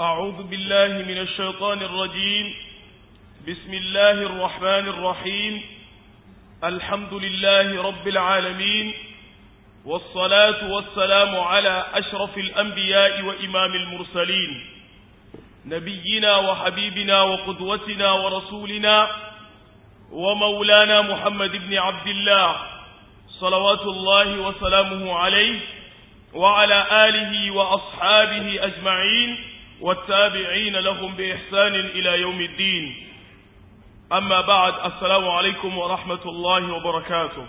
أعوذ بالله من الشيطان الرجيم بسم الله الرحمن الرحيم الحمد لله رب العالمين والصلاة والسلام على أشرف الأنبياء وإمام المرسلين نبينا وحبيبنا وقدوتنا ورسولنا ومولانا محمد بن عبد الله صلوات الله وسلامه عليه وعلى آله وأصحابه أجمعين والتابعين لهم بإحسان إلى يوم الدين أما بعد السلام عليكم ورحمة الله وبركاته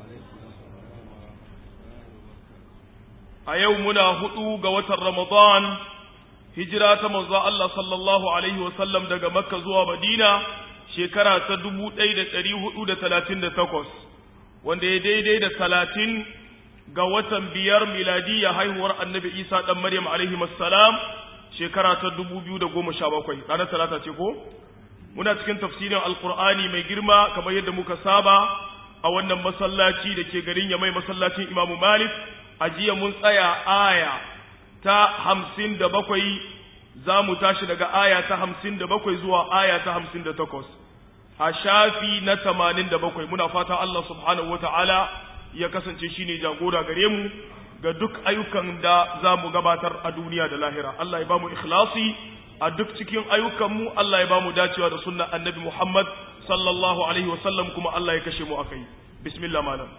أيومنا هدو قوة رمضان هجرة مزا الله صلى الله عليه وسلم دقى مكة زوى مدينة شكرا تدبو ايدة تريه هدو تلاتين تقوس wanda ya daidai da talatin ga watan biyar miladiyya haihuwar annabi isa ɗan maryam alaihi salam shekara ta dubu biyu da goma sha bakwai ranar talata ce ko muna cikin tafsirin alkur'ani mai girma kamar yadda muka saba a wannan masallaci da ke garin yamai masallacin imamu malik a jiya mun tsaya aya ta hamsin da bakwai za mu tashi daga aya ta hamsin da bakwai zuwa aya ta hamsin da takwas a shafi na tamanin da bakwai muna fata Allah subhanahu wata'ala ya kasance shine jagora gare mu ga duk ayyukan da za mu gabatar a duniya da lahira Allah ya ba mu ikhlasi a duk cikin ayyukanmu Allah ya ba mu dacewa da sunnan annabi Muhammad sallallahu alaihi wasallam kuma Allah ya kashe mu akai bismillah malam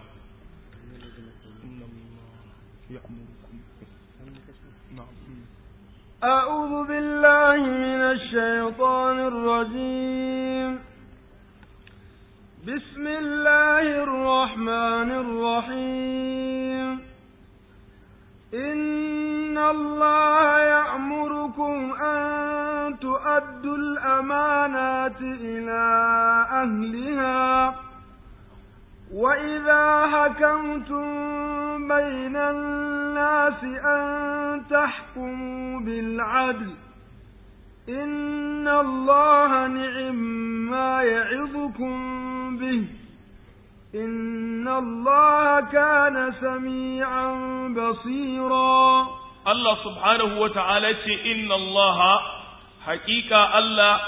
أعوذ بالله من الشيطان الرجيم بسم الله الرحمن الرحيم إن الله يأمركم أن تؤدوا الأمانات إلى أهلها وإذا حكمتم بين الناس أن تحكموا بالعدل إن الله نعم ما يعظكم به إن الله كان سميعا بصيرا الله سبحانه وتعالى إن الله حقيقة الله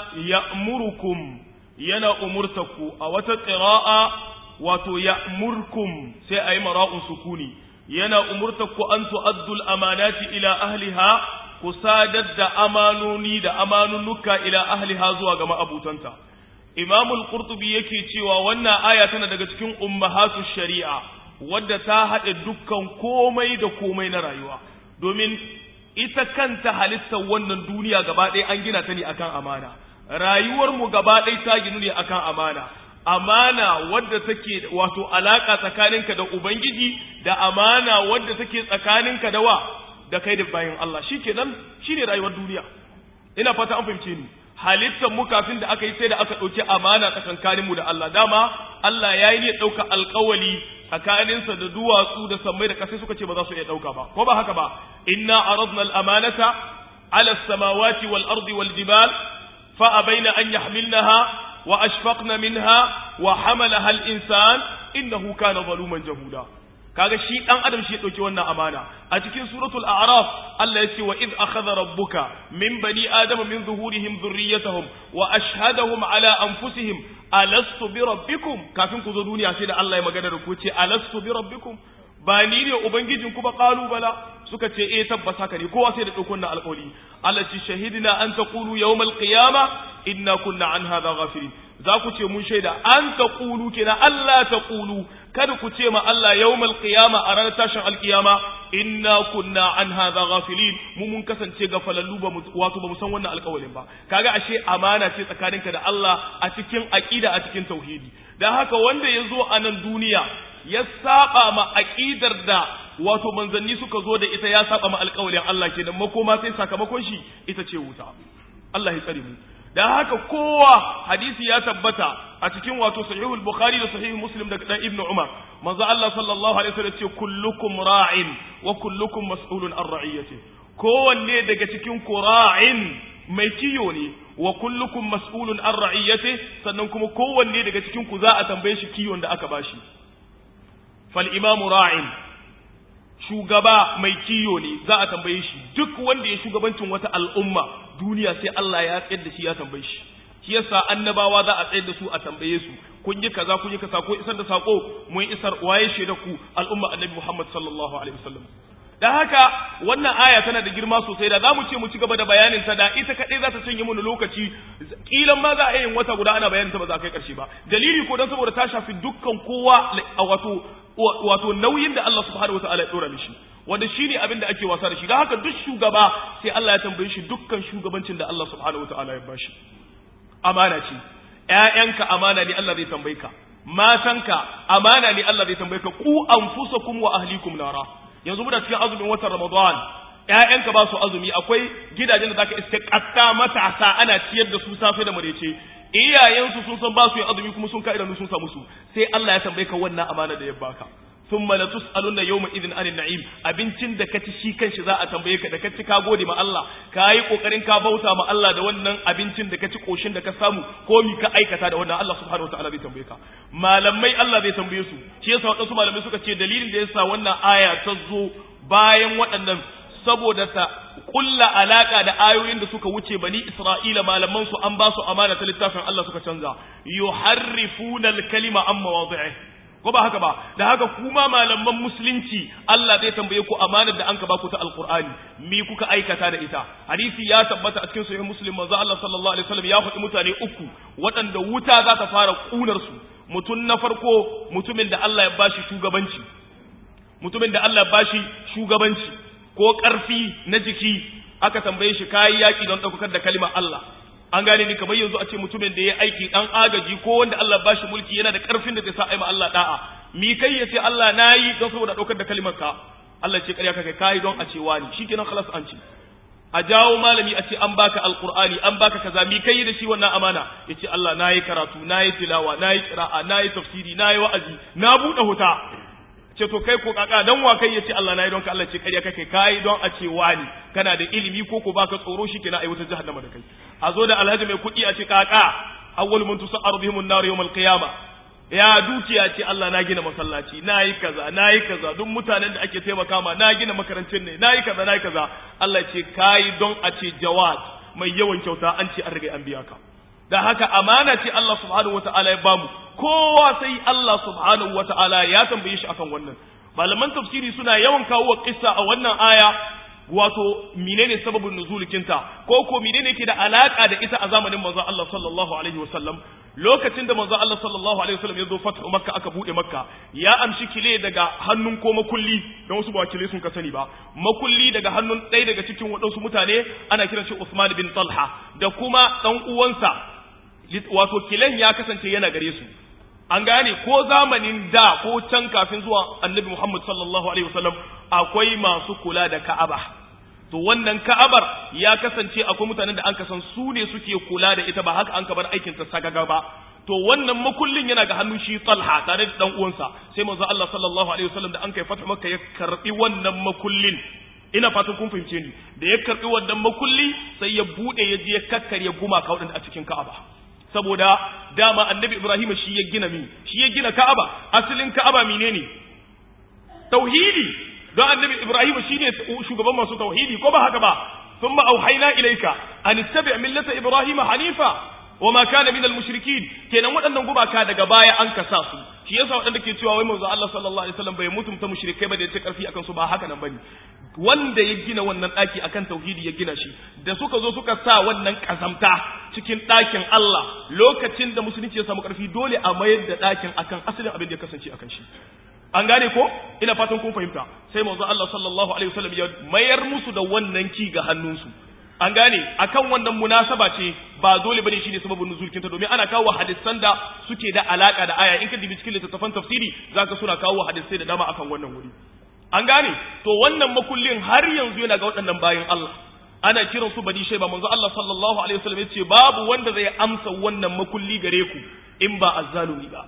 يأمركم ينا أمرتكم أو قراءة wato ya'murkum sai ayi mara'un sukuni yana umurtaku an tu'addul amanati ila ahliha ku sadar da amanoni da amanunuka ila ahliha zuwa ga ma'abutanta Imam al-Qurtubi yake cewa wannan aya tana daga cikin ummahatu shari'a wadda ta haɗe dukkan komai da komai na rayuwa domin ita kanta halittar wannan duniya gaba ɗaya an gina ta ne akan amana rayuwar mu gaba ɗaya ta ginu ne akan amana amana wadda take wato alaka tsakaninka da ubangiji da amana wadda take tsakaninka da wa da kai da bayan Allah shikenan shine rayuwar duniya ina fata an fahimce ni halittar mu kafin da aka yi sai da aka ɗauki amana tsakankanin mu da Allah dama Allah ya yi ne ɗauka alƙawali tsakaninsa da duwatsu da sammai da ƙasai suka ce ba za su iya ɗauka ba ko ba haka ba inna aradna al-amanata ala as-samawati wal ardi wal jibal fa abaina an yahmilnaha وأشفقن منها وحملها الإنسان إنه كان ظلوما جهولا kaga shi dan adam shi dauki wannan amana a cikin suratul a'raf Allah yace wa id akhadha rabbuka min bani adama min zuhurihim dhurriyyatahum wa ashhadahum ala anfusihim alastu bi rabbikum kafin ku zo duniya sai da Allah ya magana da ku ce alastu bi rabbikum ba ni ne ubangijin ku ba qalu bala suka ce eh tabbas haka ne kowa sai da dauko wannan alƙawari Allah ce shahidina an taqulu yawmal qiyama inna kunna an hadha ghafilin za ku ce mun shaida an taqulu kina Allah taqulu kada ku ce ma Allah yawmal qiyama a ranar tashin alqiyama inna kunna an hadha ghafilin mu mun kasance gafalallu ba wato ba mu san wannan alƙawarin ba kaga ashe amana ce tsakaninka da Allah a cikin aqida a cikin tauhidi dan haka wanda ya zo a nan duniya ya saba ma aqidar da wato manzanni suka zo da ita ya saba ma alƙawarin Allah kenan makoma sai sakamakon shi ita ce wuta Allah ya tsare mu dan haka kowa hadisi ya tabbata a cikin wato sahihul bukhari da sahihul muslim daga dan ibnu umar manzo Allah sallallahu alaihi wasallam ce kullukum ra'in wa kullukum mas'ulun an ra'iyati kowanne daga cikin ku ra'in mai kiyo ne wa kullukum mas'ulun an ra'iyati sannan kuma kowanne daga cikin ku za a tambaye shi kiyon da aka bashi fal imamu ra'in shugaba mai kiyo ne za a tambaye shi duk wanda ya shugabancin wata al'umma duniya sai Allah ya tsayar da shi ya tambaye shi shi yasa annabawa za a tsayar da su a tambaye su kun yi kaza kun yi kaza ko isar da sako mun isar waye shaida ku al'umma annabi Muhammad sallallahu alaihi wasallam dan haka wannan aya tana da girma sosai da zamu ce mu ci gaba da bayanin ta da ita kadai za ta cinye mu lokaci kilan ma za a yin wata guda ana bayanin ta ba za kai karshe ba dalili ko dan saboda ta shafi dukkan kowa wato wato nauyin da Allah subhanahu wataala ya dora mishi wanda shine abin da ake wasa da shi dan haka duk shugaba sai Allah ya tambaye shi dukkan shugabancin da Allah subhanahu wataala ya bashi amana ce ƴaƴanka amana ne Allah zai tambaye ka matanka amana ne Allah zai tambaye ka ku anfusakum wa ahlikum nara yanzu muna cikin azumin watan Ramadan ƴaƴanka ba su azumi akwai gidajen da zaka iske katta matasa ana ciyar da su safe da marece iyayensu sun san ba su yin azumi kuma sun ka idanu sun samu su sai Allah ya tambaye ka wannan amana da ya baka thumma la tus'aluna yawma idhin anin na'im abincin da kaci shi kanshi za a tambaye ka da kaci ka gode ma Allah ka yi kokarin ka bauta ma Allah da wannan abincin da kaci koshin da ka samu ko mi ka aikata da wannan Allah subhanahu wataala zai tambaye ka malamai Allah zai tambaye su shi yasa wadansu malamai suka ce dalilin da yasa wannan aya ta zo bayan waɗannan saboda ta kulla alaka da ayoyin da suka wuce bani Isra'ila malaman su an ba su amana ta littafin Allah suka canza yuharrifuna al-kalima an mawadhi'i ko ba haka ba da haka kuma malaman musulunci Allah zai tambaye ku amanar da an ka baku ta alqur'ani me kuka aikata da ita hadisi ya tabbata a cikin sahih muslim manzo Allah sallallahu alaihi wasallam ya faɗi mutane uku waɗanda wuta za ta fara kunar su mutum na farko mutumin da Allah ya bashi shugabanci mutumin da Allah ya bashi shugabanci ko ƙarfi na jiki aka tambaye shi kayi yaƙi don ɗaukakar da kalimar Allah an gane ni kamar yanzu a ce mutumin da ya aiki dan agaji ko wanda Allah ba shi mulki yana da karfin da zai sa aima Allah da'a mi kai ya ce Allah nayi don saboda daukar da kalimar ka Allah ce ƙarya kake kai don a ce wani shikenan khalas an ce a jawo malami a ce an baka alqur'ani an baka kaza mi kai da shi wannan amana yace Allah nayi karatu nayi tilawa nayi qira'a nayi tafsiri nayi wa'azi na bude huta ce to kai ko kaka dan wa kai yace Allah nayi don ka Allah ce ƙarya kake kai don a ce wani kana da ilimi ko ko baka tsoro shikenan ai wata jahannama da kai a zo da alhaji mai kuɗi a ce kaka awwal mun tusa'aru bihim an-nar yawm al-qiyama ya dukiya ce Allah na gina masallaci nayi kaza nayi kaza duk mutanen da ake taimaka ma na gina makarantun ne nayi kaza nayi kaza Allah ce kai don a ce jawad mai yawan kyauta an ce an riga an biya ka da haka amana ce Allah subhanahu wata'ala ya bamu kowa sai Allah subhanahu wata'ala ya tambaye shi akan wannan malaman tafsiri suna yawan kawo kissa a wannan aya wato menene sababin nuzulikinta ko ko menene yake da alaka da ita a zamanin manzon Allah sallallahu alaihi wasallam lokacin da manzon Allah sallallahu alaihi wasallam ya zo fathu makka aka bude makka ya amshi kile daga hannun ko makulli don wasu ba kile sun ka sani ba makulli daga hannun ɗaya daga cikin waɗansu mutane ana kiran shi Usman bin Talha da kuma dan uwansa wato kilen ya kasance yana gare su an gane ko zamanin da ko can kafin zuwa annabi Muhammad sallallahu alaihi wasallam akwai masu kula da Ka'aba to wannan Ka'abar ya kasance akwai mutanen da an kasan su ne suke kula da ita ba haka an kabar aikin ta sagaga ba to wannan makullin yana ga hannun shi Talha tare da dan uwansa sai manzo Allah sallallahu alaihi wasallam da an kai fata Makka ya karbi wannan makullin ina fatan kun fahimce ni da ya karbi wannan makulli sai ya bude ya je ya kakkarya gumaka wadanda a cikin Ka'aba saboda dama annabi Ibrahim shi ya gina mi shi ya gina Ka'aba asalin Ka'aba menene tauhidi don annabi Ibrahim shine shugaban masu tauhidi ko ba haka ba thumma auhayna ilayka an ittabi' millata Ibrahim hanifa wama kana min al-mushrikin kenan waɗannan gumaka daga baya an kasa su shi yasa waɗanda ke cewa wai manzo Allah sallallahu alaihi wasallam bai mutumta mushrikai ba da yace karfi akan su ba haka nan bane wanda ya gina wannan ɗaki akan tauhidi ya gina shi da suka zo suka sa wannan kazamta cikin ɗakin Allah lokacin da musulunci ya samu ƙarfi dole a mayar da ɗakin akan asalin abin da ya kasance akan shi an gane ko ina fatan kun fahimta sai manzo Allah sallallahu alaihi wasallam ya mayar musu da wannan ki ga hannunsu an gane akan wannan munasaba ce ba dole bane shine sababin nuzulkin ta domin ana kawo hadisan da suke da alaka da aya in ka dibi cikin littattafan tafsiri zaka suna kawo hadisai da dama akan wannan wuri an gane to wannan makullin har yanzu yana ga waɗannan bayan Allah ana kiran su bani shaiba manzo Allah sallallahu alaihi wasallam yace babu wanda zai amsa wannan makulli gare ku in ba azzalumi ba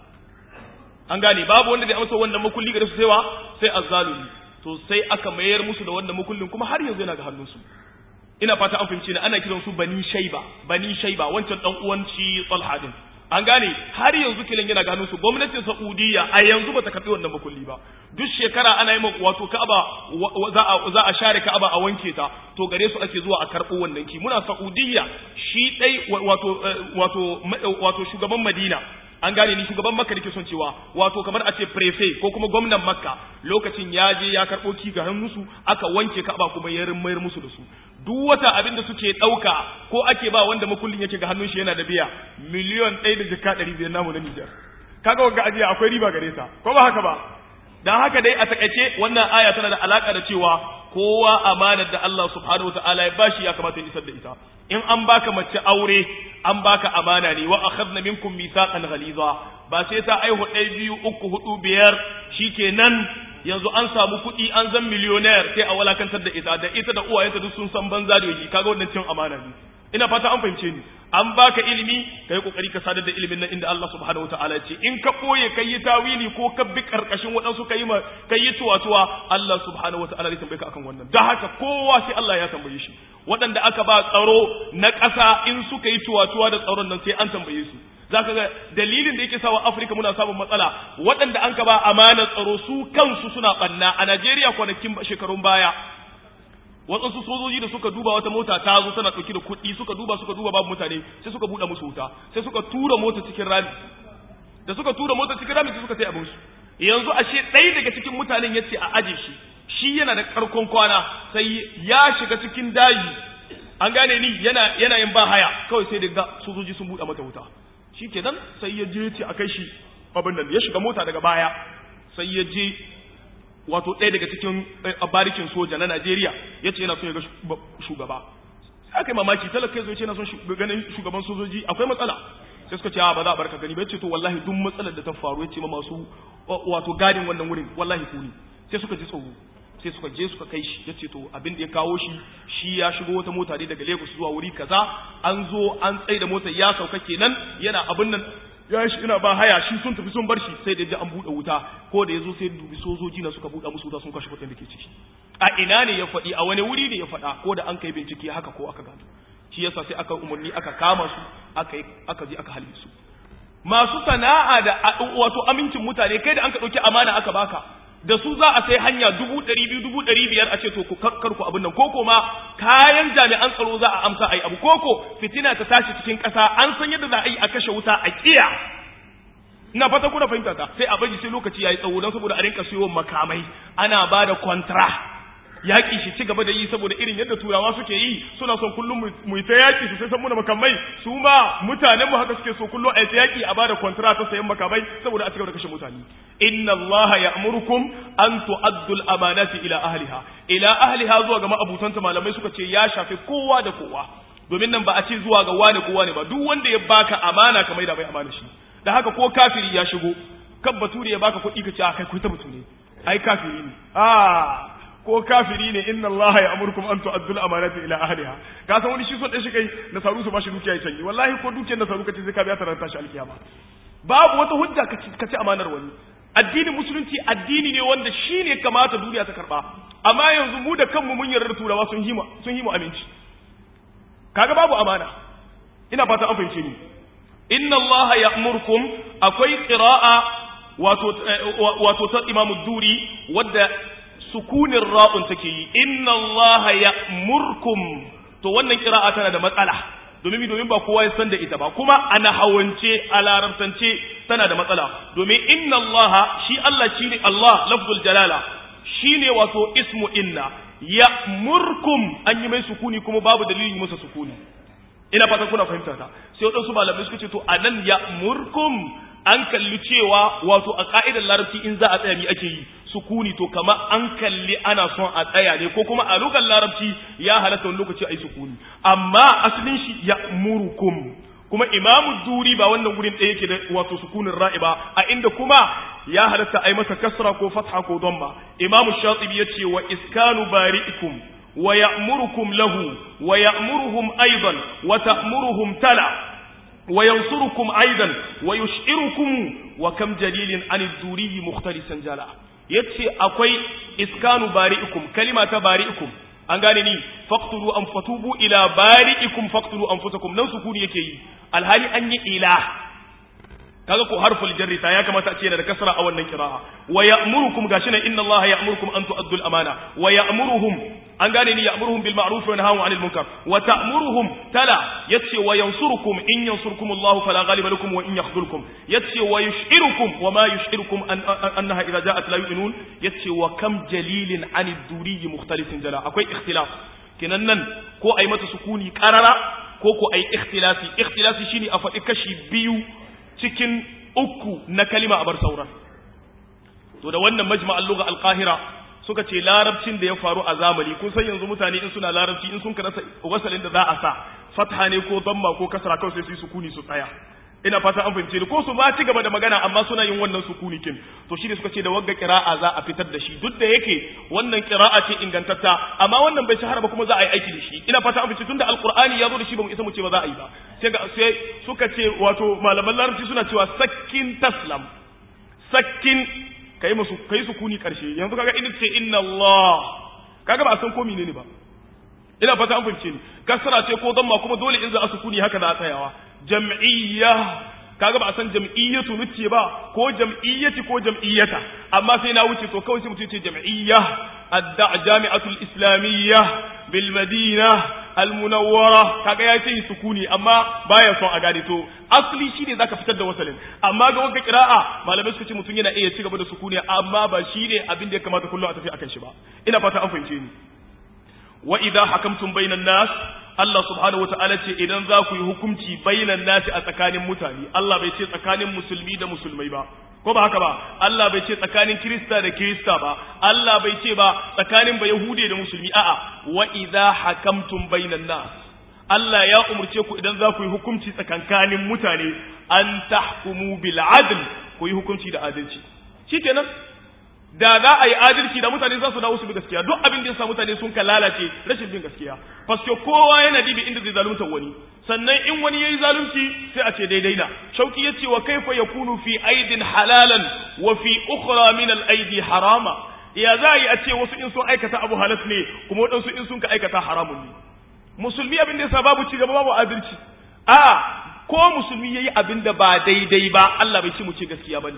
an gane babu wanda zai amsa wannan makulli gare su sai wa sai azzalumi to sai aka mayar musu da wannan makullin kuma har yanzu yana ga hannunsu ina fata an fahimci ni ana kiran su bani shaiba bani shaiba wancan dan uwan shi Talha din an gane har yanzu kilin yana gano su gwamnatin Saudiya a yanzu bata karbi wannan makulli ba duk shekara ana yi wato Ka'aba za a za a share Ka'aba a wanke ta to gare su ake zuwa a karbo wannan ki muna Saudiya shi dai wato wato wato shugaban Madina an gane ni shugaban makka nake son cewa wato kamar a ce prefect ko kuma gwamnan makka lokacin ya je ya karɓo ki ga hannunsu aka wanke ka'aba kuma ya mayar musu da su duk wata abin da suke ɗauka ko ake ba wanda makullin yake ga hannun shi yana da biya miliyon ɗaya da jika ɗari biyar namu na Nijar kaga wanga ajiya akwai riba gare ta ko ba haka ba dan haka dai a takaice wannan aya tana da alaka da cewa kowa amanar da Allah subhanahu wataala ya bashi ya kamata ya isar da ita in an baka mace aure an baka amana ne wa akhadna minkum mithaqan ghaliza ba sai ta aihu ɗaya biyu uku hudu biyar shikenan yanzu an samu kuɗi an zan miliyonayar sai a walakantar da ita da ita da uwayenta duk sun san banza da yake kaga wannan cin amana ne ina fata an fahimce ni an baka ilimi kai kokari ka sadar da ilimin nan inda Allah subhanahu wataala ce in ka boye kai yi tawili ko ka bi karkashin waɗansu kai ma kai yi tuwatuwa Allah subhanahu wataala zai tambaye ka akan wannan dan haka kowa sai Allah ya tambaye shi waɗanda aka ba tsaro na ƙasa in suka yi tuwatuwa da tsaron nan sai an tambaye su zaka ga dalilin da yake sawa Afirka muna samun matsala waɗanda an ka ba amanar tsaro su kansu suna ɓanna a Najeriya kwanakin shekarun baya waɗansu sojoji da suka duba wata mota ta zo tana ɗauki da kuɗi suka duba suka duba babu mutane sai suka buɗe musu wuta sai suka tura mota cikin rami da suka tura mota cikin rami sai suka sai abin su yanzu ashe ɗaya daga cikin mutanen ya ce a aje shi shi yana da ƙarkon kwana sai ya shiga cikin daji an gane ni yana yana yin ba haya kawai sai da sojoji sun buɗe mata wuta shi kenan sai ya je ce a kai shi abin nan ya shiga mota daga baya sai ya je wato ɗaya daga cikin barikin soja na Najeriya ya ce yana so ya ga shugaba sai aka yi mamaki talaka ya zo ce yana son ganin shugaban sojoji akwai matsala sai suka ce ba za a barka gani ba ya ce to wallahi duk matsalar da ta faru ya ce ma masu wato gadin wannan wurin wallahi ku ne sai suka ji tsoro sai suka je suka kai shi ya ce to abin da ya kawo shi shi ya shigo wata mota ne daga Lagos zuwa wuri kaza an zo an tsaye da motar ya sauka kenan yana abin nan ya shi ina ba haya shi sun tafi sun bar shi sai da ji an buɗe wuta ko da ya zo sai dubi sojoji na suka buɗe musu wuta sun kashe kuɗin da ke ciki a ina ne ya faɗi a wani wuri ne ya faɗa ko da an kai bincike haka ko aka gano shi yasa sai aka umarni aka kama su aka aka je aka halbe su masu sana'a da wato amincin mutane kai da an ka ɗauki amana aka baka da su za a sai hanya dubu ɗari biyu dubu ɗari biyar a ce to ku karku abin nan koko ma kayan jami'an tsaro za a amsa a yi abu koko fitina ta tashi cikin ƙasa an san yadda za a yi a kashe wuta a ƙiya ina fata kuna fahimta ta sai a bari sai lokaci ya yi tsawo don saboda a rinka siyo makamai ana ba da kwantara yaƙi shi ci gaba da yi saboda irin yadda turawa suke yi suna son kullum mu ta yaƙi su sai san muna makamai su ma mutanen mu haka suke so kullum a ta yaƙi a bada kwantara ta sayan makamai saboda a ci gaba da kashe mutane inna Allah ya'murukum an tu'addu al-amanati ila ahliha ila ahliha zuwa ga ma'abutanta malamai suka ce ya shafi kowa da kowa domin nan ba a ce zuwa ga wani kowa ne ba duk wanda ya baka amana kamar da bai amana shi da haka ko kafiri ya shigo kan bature ya baka kuɗi ka ce a kai ku ta mutu ne ai kafiri ne ah ko kafiri ne inna Allah ya amurkum an tu'addu al-amanati ila ahliha ka san wani shi so da shi kai nasaru su bashi dukiya ya canji wallahi ko dukiyar nasaru kace sai ka biya taranta shi alkiyama babu wata hujja ka ci amanar wani addinin musulunci addini ne wanda shi ne kamata duniya ta karba amma yanzu mu da kanmu mun yarda turawa sun himu sun himu aminci kaga babu amana ina fata an fahimce ni inna Allah ya'murkum akwai qira'a wato wato ta Imam Duri wadda sukunin ra'un take yi inna allaha ya'murkum to wannan kira'a tana da matsala domin domin ba kowa ya san da ita ba kuma ana hawance a larabtance tana da matsala domin inna allaha shi Allah shine Allah lafzul jalala shine wato ismu inna ya'murkum an yi mai sukuni kuma babu dalilin masa sukuni ina fatan kuna fahimta ta sai wadansu malamai suka ce to anan ya'murkum an kalli cewa wato a ka'idar larabci in za a tsaya mi ake yi sukuni to kama an kalli ana son a tsaya ne ko kuma a lugar larabci ya halatta wani lokaci a yi sukuni amma asalin shi ya murukum kuma imamu duri ba wannan gurin ɗaya yake da wato sukunin ra'iba a inda kuma ya halatta a yi masa kasra ko fatha ko domma imamu shatibi ya ce wa iskanu bari'ikum wa ya'murukum lahu wa ya'muruhum aidan wa ta'muruhum tala وينصركم أيضا ويشعركم وكم جليل عن الدوري مختلسا جلا yace akwai iskanu bari'ikum kalima ta bari'ikum an gane ni faqtulu an fatubu ila bari'ikum faqtulu anfusakum nan sukuni yake yi alhali an yi ila kaga ko harful jarri ta ya kamata a ce yana da kasra a wannan qira'a wa ya'murukum gashi nan inna allaha ya'murukum an tu'addu al-amana wa ya'muruhum an gane ni ya'muruhum bil ma'ruf wa yanhahu 'anil munkar wa ta'muruhum tala yace wa yansurukum in yansurkum allahu fala ghaliba lakum wa in yakhdhulkum yace wa yush'irukum wa ma yush'irukum annaha idha ja'at la yu'minun yace wa kam jalilin 'anid duriyyi mukhtalifin jala akwai ikhtilaf kenan nan ko ai mata sukuni qarara ko ko ai ikhtilafi ikhtilafi shine a faɗi kashi biyu cikin uku na kalima a bar sauran to da wannan majma'al lugha al-qahira suka ce larabcin da ya faru a zamani kun san yanzu mutane in suna larabci in sun karasa wasalin da za a sa fatha ne ko damma ko kasra kawai sai su yi sukuni su tsaya ina fata an fahimce ni ko su ba ci gaba da magana amma suna yin wannan sukuni kin to shi ne suka ce da wagga qira'a za a fitar da shi duk da yake wannan qira'a ce ingantatta amma wannan bai shahara ba kuma za a yi aiki da shi ina fata an fahimce tunda alqur'ani ya zo da shi ba mu isa mu ce ba za a yi ba sai ga sai suka ce wato malaman larabci suna cewa sakkin taslam sakkin kai musu kai sukuni karshe yanzu kaga idan ce inna Allah kaga ba a san ko menene ba ina fata an fahimce ni kasara ce ko damma kuma dole in za a sukuni haka za a tsayawa jam'iyya kaga ba a san jam'iyyatu nuce ba ko jam'iyyati ko jam'iyyata amma sai na wuce to kawai sai mutum ce jam'iyya adda jami'atul islamiyya bil madina al munawwara kaga ya ce sukuni amma baya son a gane to asli shine zaka fitar da wasalin amma ga wanda qira'a malamai suka ce mutum yana iya ci gaba da sukuni amma ba shine abin da ya kamata kullum a tafi akan shi ba ina fata an fahimce ni wa idha hakamtum bainan nas Allah subhanahu wa ta'ala ce idan za ku yi hukunci bainan nasi a tsakanin mutane, Allah bai ce tsakanin musulmi da musulmai ba, ko ba haka ba, Allah bai ce tsakanin Kirista da Kirista ba, Allah bai ce ba tsakanin ba Yahude da musulmi, a'a, wa idza hakamtum bainan nas. Allah ya umurce ku idan za ku yi hukunci tsakankanin mutane, an tahkumu bil adl, ku yi hukunci da adalci. Shikenan, da za a yi adalci da mutane za su dawo su bi gaskiya duk abin da yasa mutane sun ka lalace rashin bin gaskiya paske kowa yana dibi inda zai zalunta wani sannan in wani yayi zalunci sai a ce daidai na shauki yace wa kaifa yakunu fi aidin halalan wa fi ukhra min al aidi harama ya za yi a ce wasu in sun aikata abu halas ne kuma wadansu in sun ka aikata haramun ne musulmi abin da yasa babu ci gaba babu adalci a ko musulmi yayi abin da ba daidai ba Allah bai ci mu ce gaskiya bane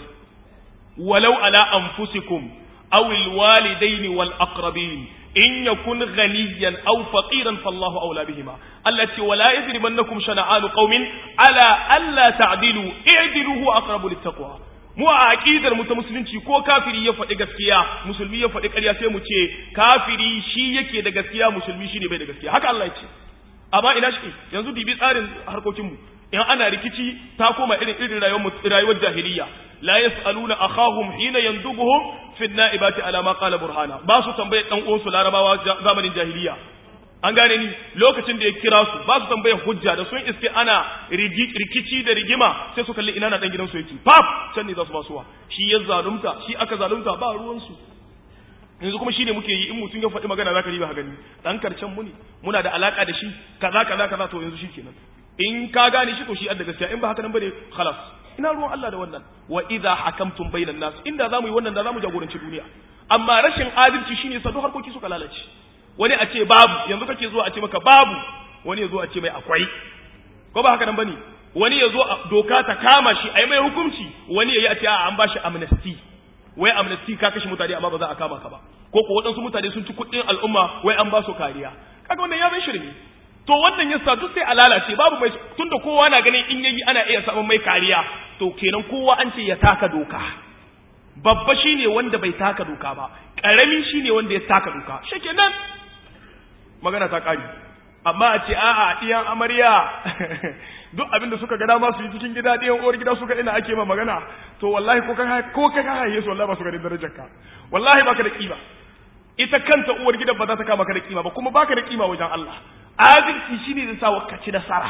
ولو على أنفسكم أو الوالدين والأقربين إن يكن غنيا أو فقيرا فالله أولى بهما التي ولا يجرمنكم شنعان قوم على ألا تعدلوا اعدلوا هو أقرب للتقوى mu a aqidar mu ta musulunci ko kafiri ya faɗi gaskiya musulmi ya faɗi ƙarya sai mu ce kafiri shi yake da gaskiya musulmi shine bai da gaskiya haka Allah ya ce amma ina shi yanzu bibi tsarin harkokin mu in ana rikici ta koma irin irin rayuwar jahiliya la yas'aluna akhahum hina yandubuhum fi an-na'ibati ala ma qala burhana ba su tambaye dan uwan su larabawa zamanin jahiliya an gane ni lokacin da ya kira su ba su tambaye hujja da sun iske ana rikici da rigima sai su kalli ina na dan gidan su yake pap can ne za su ba suwa shi ya zalunta shi aka zalunta ba ruwan su yanzu kuma shine muke yi in mutum ya faɗi magana zaka riba gani dan karcen mu ne muna da alaka da shi kaza kaza kaza to yanzu shikenan in ka gane shi to shi adda gaskiya in ba haka nan bane khalas ina ruwan Allah da wannan wa idza hakamtum bainan nas inda zamu yi wannan da zamu jagoranci duniya amma rashin adalci shine sa duk harkoki suka lalace wani a ce babu yanzu kake zuwa a ce maka babu wani ya zo a ce mai akwai ko ba haka nan bane wani ya zo doka ta kama shi a yi mai hukunci wani ya yi a ce a an ba shi amnesty wai amnesty ka kashe mutane amma ba za a kama ka ba ko ko waɗansu mutane sun ci kuɗin al'umma wai an ba su kariya kaga wannan ya zai shirme to wannan yasa duk sai a lalace babu mai tunda kowa na ganin in yayi ana iya samun mai kariya to kenan kowa an ce ya taka doka babba shine wanda bai taka doka ba karami shine wanda ya taka doka shikenan magana ta kari amma a ce a'a diyan amarya duk abin da suka ga dama su yi cikin gida diyan uwar gida suka ina ake ma magana to wallahi ko ka ko ka haye su wallahi ba su ga darajar ka wallahi baka da kima ita kanta uwar gidan ba za ta kama ka da kima ba kuma baka da kima wajen Allah adalci shine zai sa wakaci nasara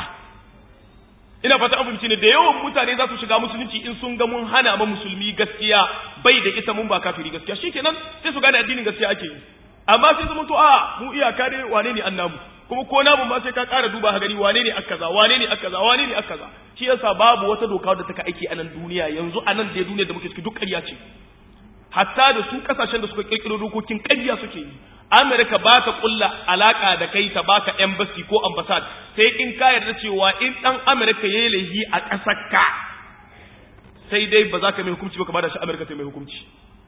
ina fata an ne da yawan mutane za su shiga musulunci in sun ga mun hana ma musulmi gaskiya bai da ita mun ba kafiri gaskiya shikenan sai su gane addinin gaskiya ake yi amma sai zama to a mu iyaka dai wane ne annabu kuma ko namu ma sai ka ƙara duba ha gani wane ne akaza wane ne akaza wane ne akaza shi yasa babu wata doka da take aiki a nan duniya yanzu a nan da duniya da muke ciki duk ƙarya ce hatta da su kasashen da suka kirkiro dokokin ƙarya suke yi Amerika ba ta kulla alaka da kai ta baka embassy ko ambassad sai in ka yarda cewa in dan Amerika yayi laifi a ƙasar ka sai dai ba za ka mai hukunci ba ka bada shi Amerika ta mai hukunci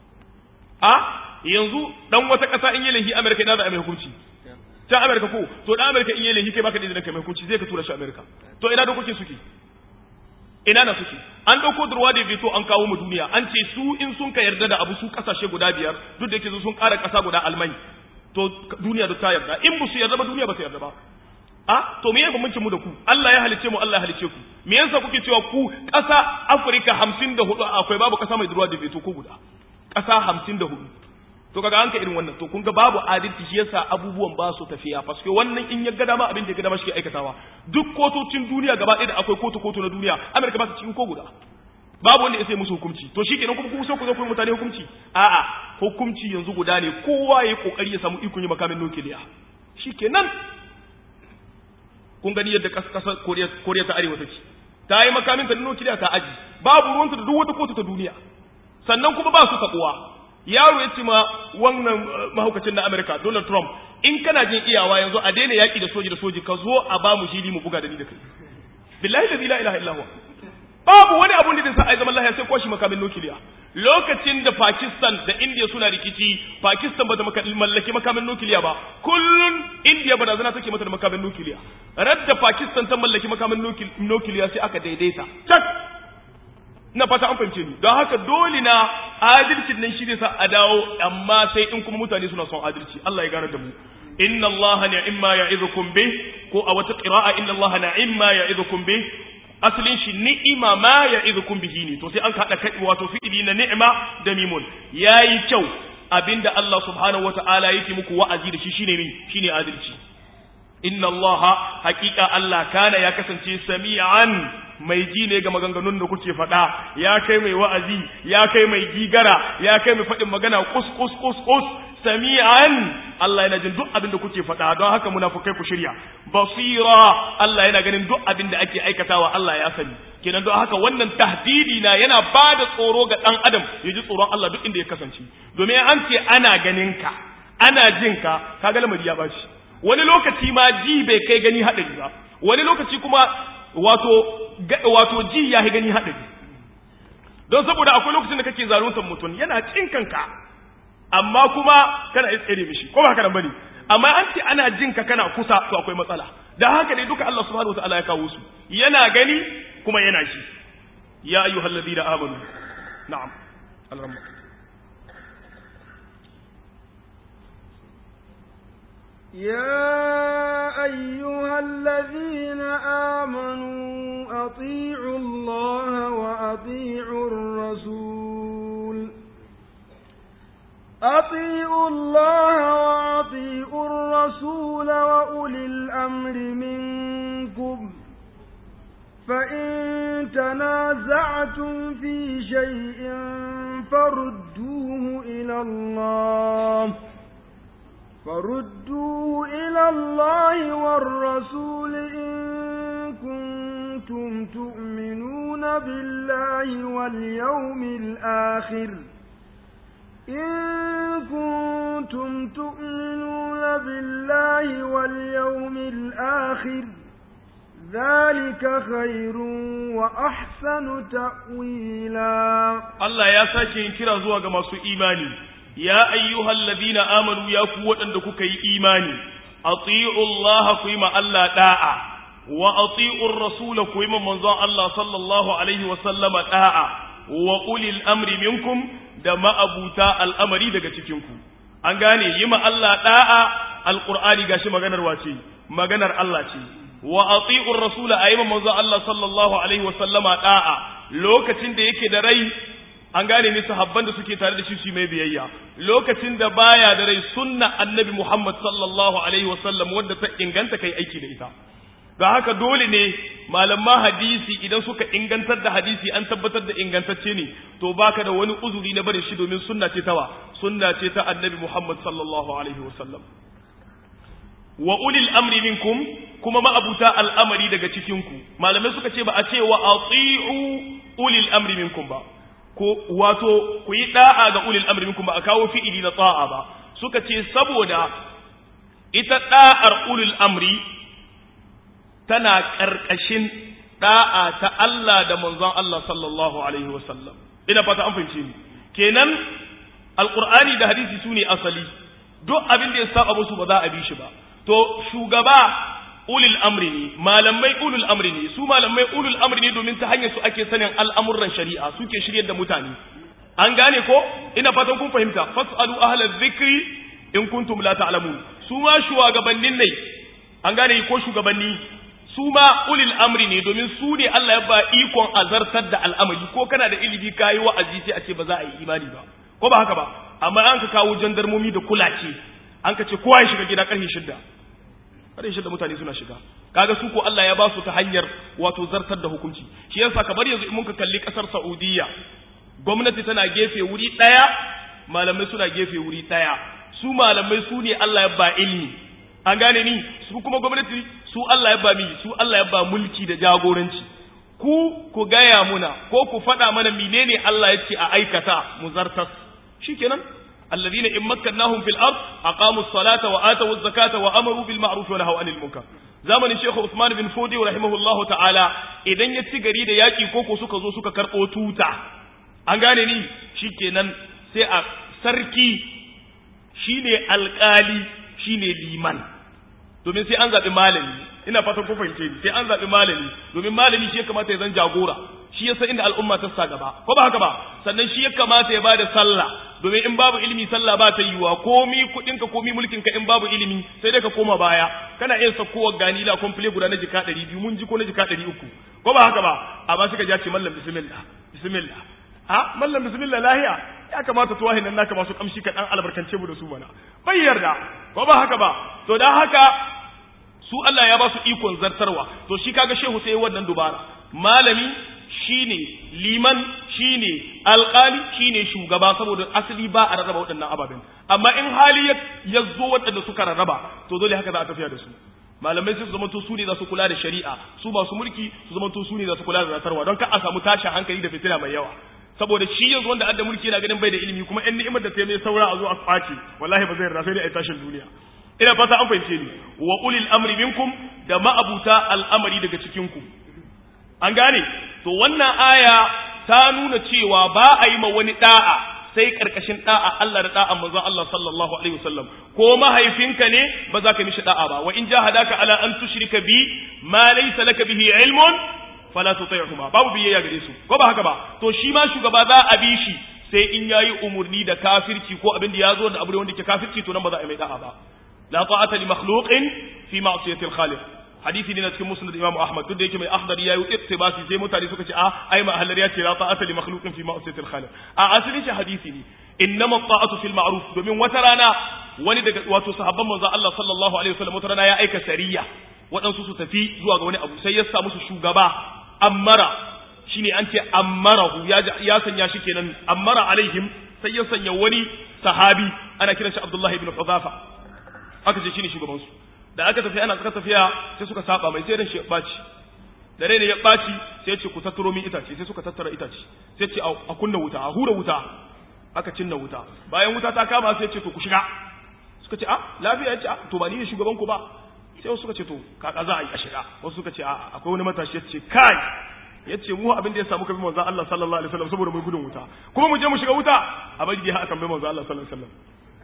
a yanzu dan wata ƙasa in yi laifi Amerika ina za a mai hukunci can Amerika ko to dan Amerika in yi laifi kai baka da izinin ka mai hukunci zai ka tura shi Amerika to ina dokokin suke ina na suke an dauko durwa da veto an kawo mu duniya an ce su in sun ka yarda da abu su kasashe guda biyar duk da yake sun ƙara ƙasa guda almai to duniya duk ta yarda in ba su yarda ba duniya ba ta yarda ba a to me ya bambancin mu da ku Allah ya halice mu Allah ya halice ku me yasa kuke cewa ku ƙasa Afirka 54 akwai babu ƙasa mai durwa da veto ko guda ƙasa 54 to kaga an ka irin wannan to kun ga babu adalci shi yasa abubuwan ba su tafiya paske wannan in ya ga dama abin da ya ga dama shi aikatawa duk kotocin duniya gaba ɗaya da akwai kotu kotu na duniya Amerika ba ta cikin ko guda babu wanda ya sai musu hukunci to shikenan kuma kuma so ku zo ku yi mutane hukunci a'a hukunci yanzu guda ne kowa ya kokari ya samu ikon yi makamin nukiliya shikenan kun gani yadda kasar Koriya ta Arewa take ta yi makamin ta nukiliya ta aji babu ruwanta da duk wata kotu ta duniya sannan kuma ba su takuwa yaro ya ce ma wannan mahaukacin na Amerika Donald Trump in kana jin iyawa yanzu a daina yaki da soji da soji ka zo a ba mu shiri mu buga da ni da kai billahi la ilaha illa huwa babu wani abun da zai sa ai zaman lahiya sai kwashi makamin nukiliya lokacin da Pakistan da India suna rikici Pakistan ba ta mallaki makamin nukiliya ba kullun India ba da zana take mata da makamin nukiliya radda Pakistan ta mallaki makamin nukiliya sai aka daidaita tak na fata an fahimce ni don haka dole na adalcin nan shi ne sa a dawo amma sai in kuma mutane suna son adalci Allah ya gane da mu inna Allah ni'imma ya'idukum bih ko a wata qira'a inna Allah ni'imma ya'idukum bih asalin shi ni'ima ma ya'idukum bihi ne to sai an kada kai wato fi'ili na ni'ima da mimun yayi kyau abinda Allah subhanahu wata'ala yake muku wa'azi da shi shine ne shine adalci inna Allah haqiqa Allah kana ya kasance sami'an mai ji ne ga maganganun da kuke faɗa ya kai mai wa'azi ya kai mai gigara ya kai mai faɗin magana kus kus kus kus sami'an Allah yana jin duk abin da kuke faɗa don haka munafukai ku shirya basira Allah yana ganin duk abin da ake aikatawa Allah ya sani kenan don haka wannan tahdidi na yana ba da tsoro ga ɗan adam ya ji tsoron Allah duk inda ya kasance domin an ce ana ganin ka ana jin ka kaga lamari ya bashi wani lokaci ma ji bai kai gani haɗari ba wani lokaci kuma wato wato ji ya yi gani haɗari don saboda akwai lokacin da kake zaluntar mutum yana cin kanka amma kuma kana iya tsere mishi ko ba haka nan bane amma an ce ana jin ka kana kusa to akwai matsala dan haka ne duka Allah subhanahu wataala ya kawo su yana gani kuma yana shi ya ayyuhal ladina amanu na'am alhamdulillah يا أيها الذين آمنوا أطيعوا الله وأطيعوا الرسول أطيعوا الله وأطيعوا الرسول وأولي الأمر منكم فإن تنازعتم في شيء فردوه إلى الله فردوه إلى الله والرسول إن كنتم تؤمنون بالله واليوم الآخر إن كنتم تؤمنون بالله واليوم الآخر ذلك خير وأحسن تأويلا الله يا ساشي كرا زوا ga masu imani ya ayyuhal ladina amanu ya ku waɗanda kuka yi imani ati'u Allah ku yi ma Allah da'a wa ati'u rasula ku yi ma manzon Allah sallallahu alaihi wa sallama da'a wa ulil amri minkum da ma'abuta al'amari daga cikin ku an gane yi ma Allah da'a alqur'ani gashi maganar wace maganar Allah ce wa ati'u rasula ayi ma manzon Allah sallallahu alaihi wa sallama da'a lokacin da yake da rai an gane ne sahabban da suke tare da shi su mai biyayya lokacin da baya da rai sunna annabi Muhammad sallallahu alaihi wasallam wanda ta inganta kai aiki da ita ga haka dole ne malaman hadisi idan suka ingantar da hadisi an tabbatar da ingantacce ne to baka da wani uzuri na barin shi domin sunna ce tawa sunna ce ta annabi Muhammad sallallahu alaihi wasallam wa ulil amri minkum kuma ma'abuta al'amari daga cikin ku malamai suka ce ba a ce wa ati'u ulil amri minkum ba ko wato ku yi da'a ga ulil amri minkum ba a kawo fi'ili na ta'a ba suka ce saboda ita da'ar ulil amri tana karkashin da'a ta Allah da manzon Allah sallallahu alaihi wasallam ina fata an fahimce ni kenan alqur'ani da hadisi sune asali duk abin da ya saba musu ba za a bi shi ba to shugaba ulil amri ne malamai ulul amri ne su malamai ulul amri ne domin ta hanyar su ake sanin al'amuran shari'a suke shiryar da mutane an gane ko ina fatan kun fahimta fasalu ahlal dhikri in kuntum la ta'lamun su ma shugabannin ne an gane ko shugabanni su ma ulil amri ne domin su ne Allah ya ba ikon azartar da al'amari ko kana da ilimi kayi wa'azi sai a ce ba za a yi imani ba ko ba haka ba amma an ka kawo jandarmomi da kulace an ka ce kowa ya shiga gida karfe shidda karfe shidda mutane suna shiga kaga su ko Allah ya ba su ta hanyar wato zartar da hukunci shi yasa kamar yanzu in muka kalli kasar Saudiya gwamnati tana gefe wuri daya malamai suna gefe wuri daya su malamai su ne Allah ya ba ilimi an gane ni su kuma gwamnati su Allah ya ba mi su Allah ya ba mulki da jagoranci ku ku gaya muna ko ku faɗa mana menene Allah ya ce a aikata mu zartas shikenan alladhina in makkannahum fil ard aqamu as-salata wa atu az-zakata wa amaru bil ma'ruf wa nahaw anil munkar zamanin Sheikh Usman bin Fodi rahimahullahu ta'ala idan ya ci gari da yaki koko suka zo suka karbo tuta an gane ni shikenan sai a sarki shine alkali shine liman domin sai an zaɓi malami ina fatan ku fahimce ni sai an zaɓi malami domin malami shi ya kamata ya zan jagora shi ya san inda al'umma ta sa gaba ko ba haka ba sannan shi ya kamata ya bada sallah domin in babu ilimi sallah ba ta yiwa komi kuɗin ka komi mulkin ka in babu ilimi sai dai ka koma baya kana iya sakowa gani la komple guda na jika ɗari biyu mun ji ko na jika ɗari uku ko ba haka ba amma suka ja ce mallam bismillah bismillah ha mallam bismillah lahiya ya kamata tuwahin nan naka masu kamshi ka dan albarkance mu da su mana bai yarda ko ba haka ba to dan haka su Allah ya ba su ikon zartarwa to shi kaga shehu sai wannan dubara malami shine liman shine alƙali shine shugaba saboda asali ba a rarraba waɗannan ababen amma in hali ya zo waɗanda suka rarraba to dole haka za a tafiya da su malamai sai su zama to su ne za su kula da shari'a su ba su mulki su zama to su ne za su kula da zartarwa don ka a samu tashin hankali da fitina mai yawa saboda shi yanzu wanda adda mulki yana ganin bai da ilimi kuma in ni'imar da ta mai saura a zo a kwace wallahi ba zai yarda sai dai a tashin duniya ina fata an fahimce ni wa ulil amri minkum da ma'abuta al'amari daga cikin ku an gane to wannan aya ta nuna cewa ba a yi ma wani da'a sai karkashin da'a Allah da da'a manzon Allah sallallahu alaihi wasallam ko mahaifinka ne ba za ka mishi da'a ba wa in jahadaka ala an tushrika bi ma laysa laka bihi ilmun fala tuti'huma babu biyayya gare su ko ba haka ba to shi ma shugaba za a bi shi sai in yayi umurni da kafirci ko abin da ya zo da abu wanda ke kafirci to nan ba za a yi mai da'a ba la ta'ata li makhluqin fi ma'siyati al-khaliq hadisi ne na cikin musnad imam ahmad duk da yake mai akhdari yayi ittibasi sai mutane suka ce a ai ma ahlar ya ce la ta'ata li makhluqin fi ma'siyati al-khaliq a asalin shi hadisi ne innama ta'atu fil ma'ruf domin wata rana wani daga wato sahabban manzo Allah sallallahu alaihi wasallam wata rana ya aika sariya waɗansu su tafi zuwa ga wani abu sai ya sa musu shugaba ammara shine an ce ammarahu ya ya sanya shi kenan ammara alaihim sai ya sanya wani sahabi ana kiran shi Abdullah ibn Hudhafa aka ce shine shugaban su da aka tafi ana suka tafiya sai suka saba mai sai ran shi ya baci da rai ne ya baci sai ya ce ku tattaro min itace sai suka tattara itace sai ya ce a kunna wuta a hura wuta aka cinna wuta bayan wuta ta kama sai ya ce to ku shiga suka ce a lafiya ya ce a to ba ni ne shugaban ku ba sai wasu suka ce to kaka za a yi a shiga wasu suka ce a akwai wani matashi ya ce kai ya ce mu abin da ya samu kafin manzo Allah sallallahu alaihi wasallam saboda mai gudun wuta kuma mu je mu shiga wuta a bari dai haka tambaye manzo Allah sallallahu alaihi wasallam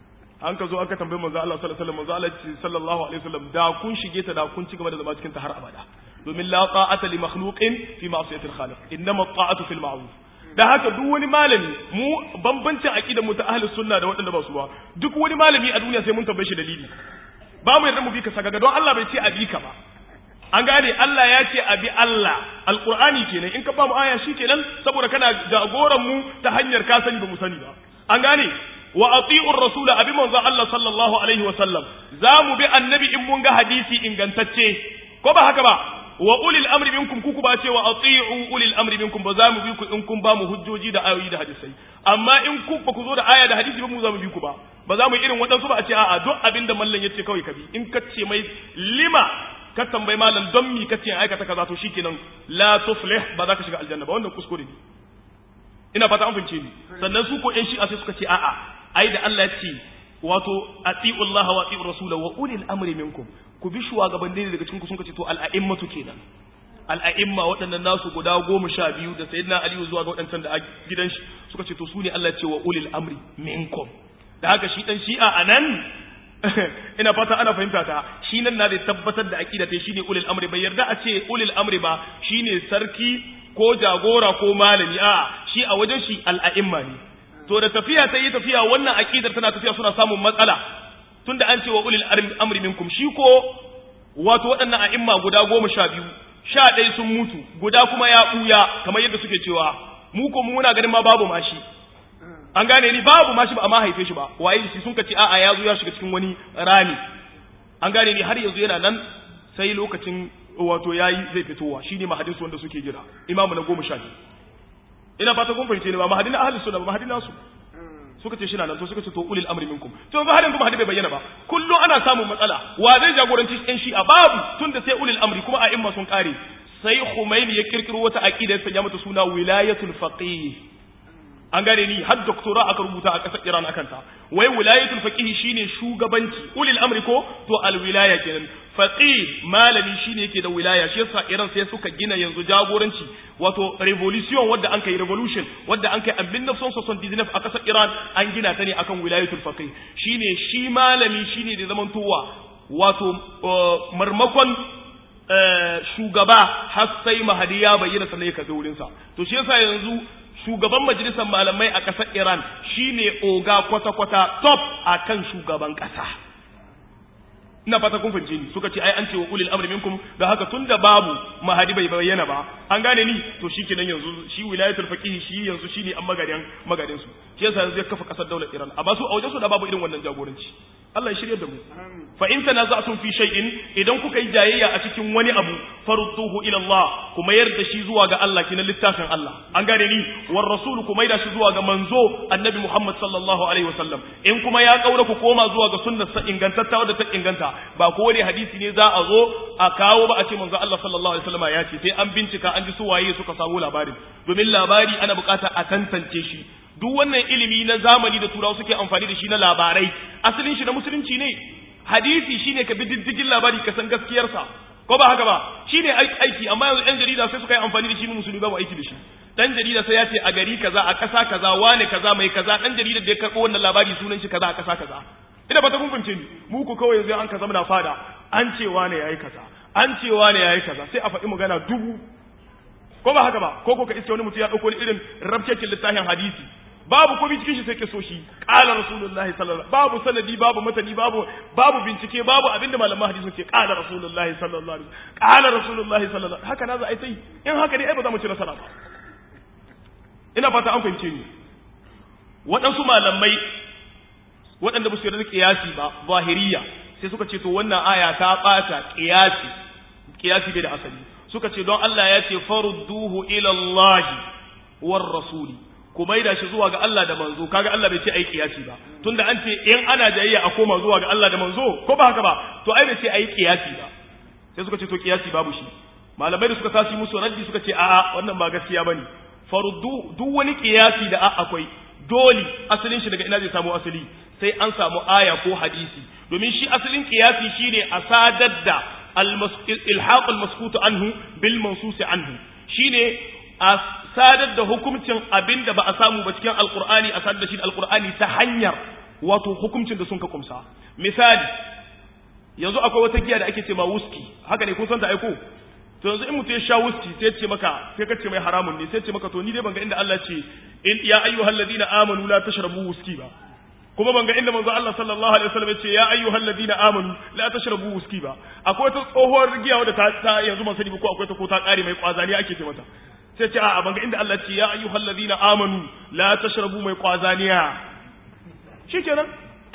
an ka zo aka tambaye manzo Allah sallallahu alaihi wasallam manzo Allah ce sallallahu alaihi wasallam da kun shige ta da kun ci gaba da zama cikin ta har abada domin la ta'ata li makhluqin fi ma'siyati al-khaliq innama ta'atu fil ma'ruf da haka duk wani malami mu bambancin aqidar mu ta ahlus sunna da waɗanda ba su ba duk wani malami a duniya sai mun tambaye shi dalili ba mu yarda mu bi ka sagaga don Allah bai ce a bi ka ba an gane Allah ya ce a bi Allah alqur'ani kenan in ka ba mu aya kenan saboda kana jagoran mu ta hanyar ka sani ba mu sani ba an gane wa ati'u ar-rasul abi manzo Allah sallallahu alaihi wa sallam za mu bi annabi in mun ga hadisi ingantacce ko ba haka ba wa ulil amri minkum kuku ba ce wa ati'u ulil amri minkum ba za mu bi ku in kun ba mu hujjoji da ayoyi da hadisai amma in ku ba ku zo da aya da hadisi ba mu za mu bi ku ba ba za mu irin waɗansu ba a ce a'a duk abin da mallan yace kawai ka bi in ka ce mai lima ka tambayi malam don mi ka ce aikata kaza to shikenan la tuflih ba za ka shiga aljanna ba wannan kuskure ne ina fata an fince ni sannan su ko ƴan shi'a sai suka ce a'a ai da Allah ya ce wato ati'u Allah wa ati'u Rasul wa ulil amri minkum ku bi shugabanni daga cikin ku sun ce to al'a'immatu kenan al'a'imma waɗannan nasu guda goma sha biyu da sayyidina aliyu zuwa ga waɗancan da a gidan shi suka ce to su ne Allah ce wa ulil amri minkum da haka shi dan shi'a anan ina fata ana fahimta ta shi nan na da tabbatar da aqida ta shine ulil amri bai yarda a ce ulil amri ba shine sarki ko jagora ko malami a shi a wajen shi al'a'imma ne to da tafiya ta yi tafiya wannan aqidar tana tafiya suna samun matsala tunda an ce wa ulil amri minkum shi ko wato waɗannan a'imma guda goma sha biyu sha ɗaya sun mutu guda kuma ya ɓuya kamar yadda suke cewa mu ko muna ganin ma babu mashi an gane ni babu mashi ba a ma haife shi ba waye shi sun kace a'a ya zo ya shiga cikin wani rami an gane ni har yanzu yana nan sai lokacin wato yayi zai fitowa shine mahadin su wanda suke jira imamu na goma sha biyu ina fata kun fahimce ni ba mahadin ahli sunna ba mahadin nasu suka ce shi na nan to suka ce to ulil amri minkum to ba hadin kuma hadin bai bayyana ba kullum ana samun matsala wa zai jagoranci yan shi'a babu tunda sai ulil amri kuma a imma sun kare sai Khomeini ya kirkiro wata aqida ya sanya mata suna wilayatul faqih an gane ni har doktora aka rubuta a ƙasar Iran akan ta wai wilayatul faqih shine shugabanci ulil amri ko to al wilaya kenan faqih malami shine yake da wilaya shi yasa Iran sai suka gina yanzu jagoranci wato revolution wadda an kai revolution wadda an kai a 1979 a ƙasar Iran an gina ta ne akan wilayatul faqih shine shi malami shine da zamantowa wato marmakon shugaba har sai mahadi ya bayyana sannan ya kaza wurinsa to shi yasa yanzu shugaban majalisar malamai a ƙasar Iran shine oga kwata-kwata top akan shugaban ƙasa ina fata kun fahimce ni suka ce ai an ce wa ulil amri minkum da haka tunda babu mahadi bai bayyana ba an gane ni to shikenan yanzu shi wilayatul faqih shi yanzu shine an magadan magadin su shi yasa yanzu ya kafa ƙasar daular Iran amma su a wajen su da babu irin wannan jagoranci Allah ya shirye da mu fa in tanaza'tum fi shay'in idan kuka yi jayayya a cikin wani abu farudduhu ila Allah kuma yarda shi zuwa ga Allah kina littafin Allah an gane ni war rasul kuma yarda shi zuwa ga manzo annabi Muhammad sallallahu alaihi wasallam in kuma ya kaura ku koma zuwa ga sunnar sa ingantatta wadda ta inganta ba ko wani hadisi ne za a zo a kawo ba a ce manzo Allah sallallahu alaihi wasallam ya ce sai an bincika an ji su waye suka samu labarin domin labari ana bukata a tantance shi duk wannan ilimi na zamani da turawa suke amfani da shi na labarai asalin shi na musulunci ne hadisi shine ka bi diddigin labari ka san gaskiyarsa ko ba haka ba shine aiki amma yanzu yan jarida sai suka yi amfani da shi mu musulmi babu aiki da shi dan jarida sai ya ce a gari kaza a ƙasa kaza wane kaza mai kaza dan jarida da ya karɓo wannan labari sunan shi kaza a ƙasa kaza ina ba ta kun fahimce ni mu ku kawai yanzu an ka zama na fada an ce wane yayi kaza an ce wane yayi kaza sai a faɗi magana dubu ko ba haka ba ko ko ka iske wani mutum ya ɗauko irin rabkekin littafin hadisi babu komai cikin shi sai ke so shi qala rasulullahi sallallahu babu sanadi babu matani babu babu bincike babu abinda malaman hadisi ke qala rasulullahi sallallahu alaihi qala rasulullahi sallallahu haka na za a yi sai in haka ne ai ba za mu ci nasara ba ina fata an fahimce ni waɗansu malamai waɗanda ba su yarda kiyasi ba zahiriya sai suka ce to wannan aya ta ɓata kiyasi kiyasi bai da asali suka ce don Allah ya ce farudduhu ila Allah war rasuli ku maida shi zuwa ga Allah da manzo kaga Allah bai ce ai kiyasi ba tunda an ce in ana jayayya a koma zuwa ga Allah da manzo ko ba haka ba to ai bai ce ai kiyasi ba sai suka ce to kiyasi babu shi malamai da suka tashi musu raddi suka ce a'a wannan ba gaskiya bane faruddu duk wani kiyasi da akwai dole asalin shi daga ina zai samu asali sai an samu aya ko hadisi domin shi asalin kiyasi shine a sadar da ilhaq al-maskutu anhu bil mansus anhu shine a sadar da hukuncin abinda ba a samu ba cikin alqur'ani a sadar da shi da alqur'ani ta hanyar wato hukuncin da sun ka kumsa misali yanzu akwai wata giya da ake ce ma wuski haka ne kun san ta aiko to yanzu in mutum ya sha wuski sai ce maka sai ka ce mai haramun ne sai ce maka to ni dai ban ga inda Allah ce in ya ayyuhal ladina amanu la tashrabu wuski ba kuma ban ga inda manzo Allah sallallahu alaihi wasallam ya ce ya ayyuhal ladina amanu la tashrabu wuski ba akwai ta tsohuwar giya wadda ta, ta yanzu ban sani ba ko akwai ta ko ta kare mai kwazani ake ce mata sai ce a'a ban ga inda Allah ce ya ayyuhal ladina amanu la tashrabu mai kwazaniya shikenan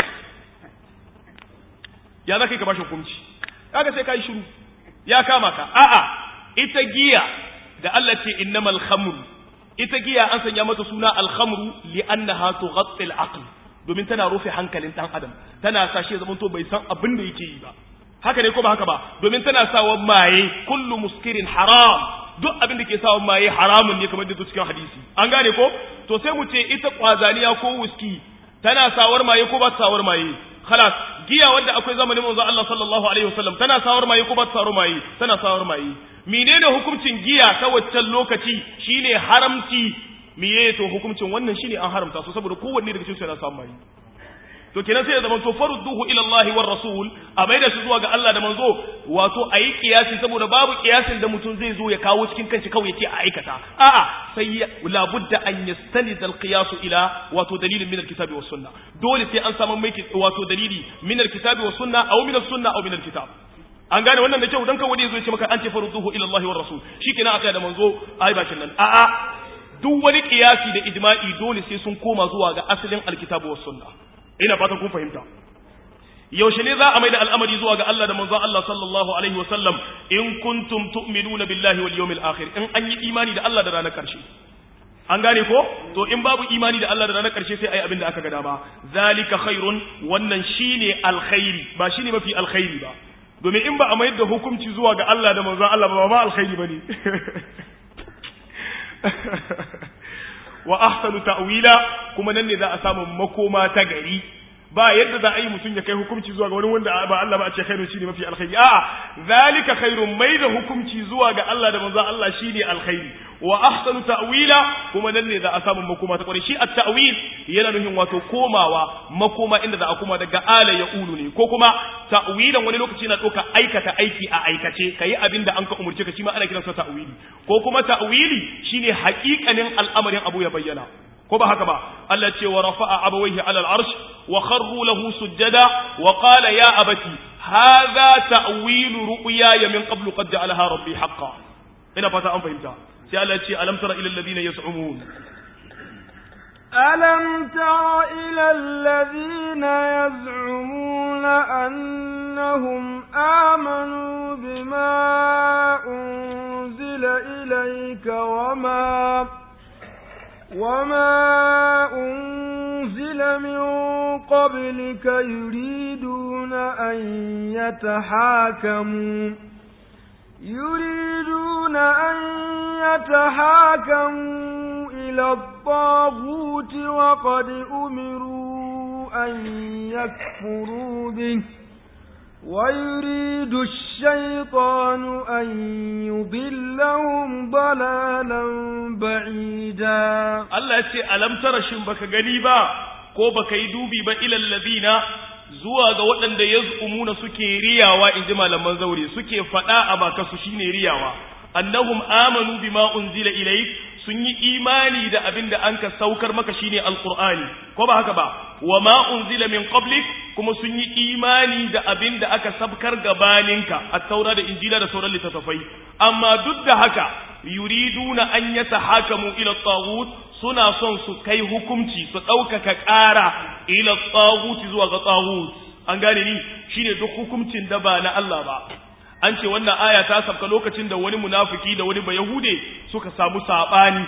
ya zaka ka bashi hukunci kaga sai kai shiru ya kama ka a'a ita giya da Allah ce innamal khamr ita giya an sanya mata suna al-khamru li'annaha tughatti al-aql domin tana rufe hankalin dan adam tana sa shi zaman to bai san abin da yake yi ba haka ne ko ba haka ba domin tana sawa maye kullu muskirin haram duk abin da ke sawa maye haramun ne kamar da cikin hadisi an gane ko to sai mu ce ita kwazaniya ko wuski tana sawar maye ko ba ta sawar maye khalas giya wanda akwai zamanin manzo Allah sallallahu alaihi wasallam tana sawar maye ko ba ta sawar maye tana sawar maye menene hukuncin giya ta waccan lokaci shine haramci miye to hukuncin wannan shine an haramta su saboda kowanne daga cikin su yana samun maye to kenan sai ya zama to farudduhu ila Allah war rasul a maida shi zuwa ga Allah da manzo wato ayi kiyasi saboda babu kiyasin da mutum zai zo ya kawo cikin kanshi kawai yace a aikata a'a sai la budda an yastanid al qiyas ila wato dalilin min al kitabi was sunna dole sai an samu mai wato dalili min al kitabi was sunna aw min al sunna aw min al kitab an gane wannan da kyau dan kawai zai ce maka an ce farudduhu ila Allah war rasul shikenan aka da manzo ai bakin nan a'a duk wani kiyasi da ijma'i dole sai sun koma zuwa ga asalin alkitabu was sunna ina fatan kun fahimta yaushe ne za a mai da al'amari zuwa ga Allah da manzon Allah sallallahu alaihi wa sallam in kuntum tu'minuna billahi wal yawmil akhir in an yi imani da Allah da ranar karshe an gane ko to in babu imani da Allah da ranar karshe sai ayi abin da aka ga dama zalika khairun wannan shine alkhairi ba shine mafi alkhairi ba domin in ba a mayar da hukunci zuwa ga Allah da manzon Allah ba ma alkhairi bane wa ahsanu ta'wila kuma nan ne za a samu makoma ta gari ba yadda za a yi mutum ya kai hukunci zuwa ga wani wanda ba Allah ba a ce khairun shine mafi alkhairi a'a zalika khairun mai da hukunci zuwa ga Allah da manzon Allah shine alkhairi wa ahsanu ta'wila kuma nan ne za a samu makoma ta kwarai shi at-ta'wil yana nufin wato komawa makoma inda za a koma daga ala ya ulu ne ko kuma ta'wilan wani lokaci na ɗauka aikata aiki a aikace kayi abin da an ka umurce ka shi ma ana kiransa ta'wili ko kuma ta'wili shine haƙiƙanin al'amarin abu ya bayyana ko ba haka ba Allah ce wa rafa'a abawaihi alal arsh wa kharru lahu sujjada wa qala ya abati hadha ta'wilu ru'yaya min qablu qad ja'alaha rabbi haqqan ina fata an fahimta sai Allah ce alam tara ila alladhina yaz'umun ألم تر إلى الذين يزعمون أنهم آمنوا بما أنزل إليك وما وما أنزل من قبلك يريدون أن يتحاكموا يريدون أن يتحاكموا إلى الطاغوت وقد أمروا أن يكفروا به ويريد الشيطان أن يضلهم ضلالا بعيدا الله يتي ألم ترى شنبك قريبا ko baka yi dubi ba ilal ladina zuwa ga waɗanda yaz'umuna suke riyawa in ji malaman zaure suke faɗa a baka su shine riyawa annahum amanu bima unzila ilayk sun yi imani da abin da an ka saukar maka shine alqur'ani ko ba haka ba wa ma unzila min qablik kuma sun yi imani da abin da aka sabkar gabaninka at-taura da injila da sauran littattafai amma duk da haka yuriduna an yatahakamu ila at-taghut suna son su kai hukunci su ɗaukaka ƙara ila tsaguti zuwa ga tsagut an gane ni shine duk hukuncin da ba na Allah ba an ce wannan aya ta sabka lokacin da wani munafiki da wani bayahude suka samu sabani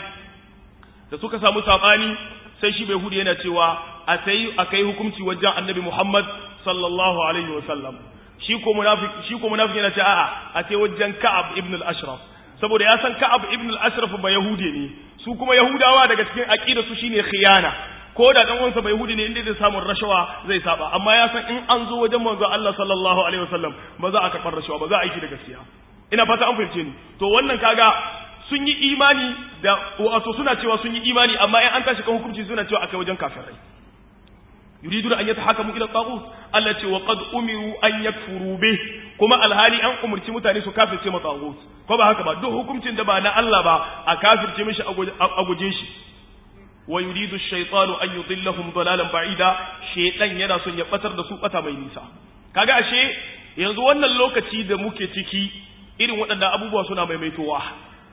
da suka samu sabani sai shi bayahude yana cewa a sai a kai hukunci wajen annabi Muhammad sallallahu alaihi wasallam shi ko munafiki shi ko munafiki yana cewa a'a a sai wajen Ka'ab ibn al-Ashraf saboda ya san Ka'ab ibn al-Ashraf ba yahude ne su kuma yahudawa daga cikin aqida su shine khiyana ko da dan uwansa bai yahudi ne inda zai samu rashawa zai saba amma ya san in an zo wajen manzo Allah sallallahu alaihi wasallam ba za a karɓar rashawa ba za a yi da gaskiya ina fata an fahimce ni to wannan kaga sun yi imani da wato suna cewa sun yi imani amma in an tashi kan hukunci suna cewa akai wajen kafirai yuriduna an yatahakamu ila taghut Allah ce wa qad umiru an yakfuru bih kuma alhali an umurci mutane su kafirce ma taghut ko ba haka ba duk hukuncin da ba na Allah ba a kafirce mishi a guje shi wa yuridu ash-shaytanu an yudillahum dalalan ba'ida shaytan yana son ya batar da su bata mai nisa kaga ashe yanzu wannan lokaci da muke ciki irin waɗannan abubuwa suna maimaitowa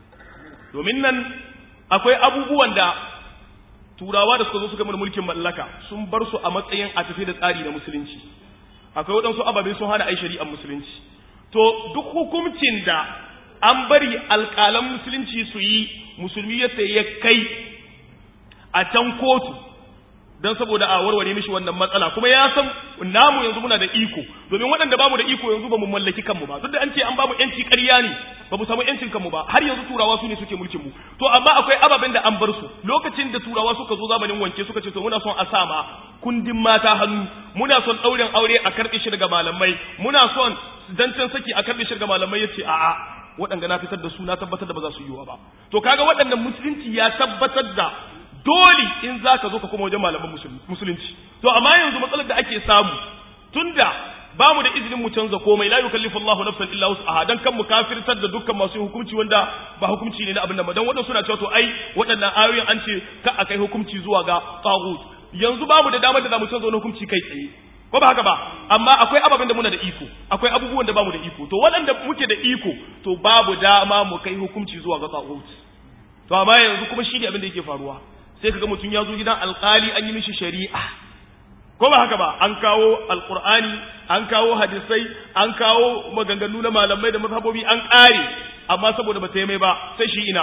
domin nan akwai abubuwan da turawa da suka zo suka mana mulkin mallaka sun bar su a matsayin a tafi da tsari na musulunci akwai waɗansu ababe sun hana ai shari'ar musulunci to duk hukuncin da an bari alƙalan musulunci su yi musulmi ya ya kai a can kotu dan saboda a warware mishi wannan matsala kuma ya san namu yanzu muna da iko domin waɗanda bamu da iko yanzu bamu mallaki kanmu ba duk da an ce an bamu yanci ƙarya ne bamu samu yancin kanmu ba har yanzu turawa su ne suke mulkin mu to amma akwai ababen da an bar su lokacin da turawa suka zo zamanin wanke suka ce to muna son a sama kundin mata hannu muna son ɗaurin aure a karɓe shi daga malamai muna son zancen saki a karɓe shi daga malamai yace a'a waɗanda na fitar da su na tabbatar da ba za su yiwa ba to kaga waɗannan musulunci ya tabbatar da dole in za ka zo ka kuma wajen malaman musulunci to amma yanzu matsalar da ake samu tunda ba mu da izinin mu canza komai la yukallifu Allahu nafsan illa wus'aha dan kan mu kafirtar da dukkan masu hukunci wanda ba hukunci ne na abin nan ba dan wadannan suna cewa to ai waɗannan ayoyin an ce ka akai hukunci zuwa ga tagut yanzu ba mu da damar da za mu canza wani hukunci kai tsaye ko ba haka ba amma akwai ababen da muna da iko akwai abubuwan da bamu da iko to waɗanda muke da iko to babu dama mu kai hukunci zuwa ga tagut to amma yanzu kuma shi ne abin da yake faruwa sai kaga mutum ya zo gidan alkali an yi mishi shari'a ko ba haka ba an kawo alkur'ani an kawo hadisai an kawo maganganu na malamai da mazhabobi an ƙare amma saboda ba ta yi mai ba sai shi ina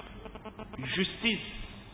justice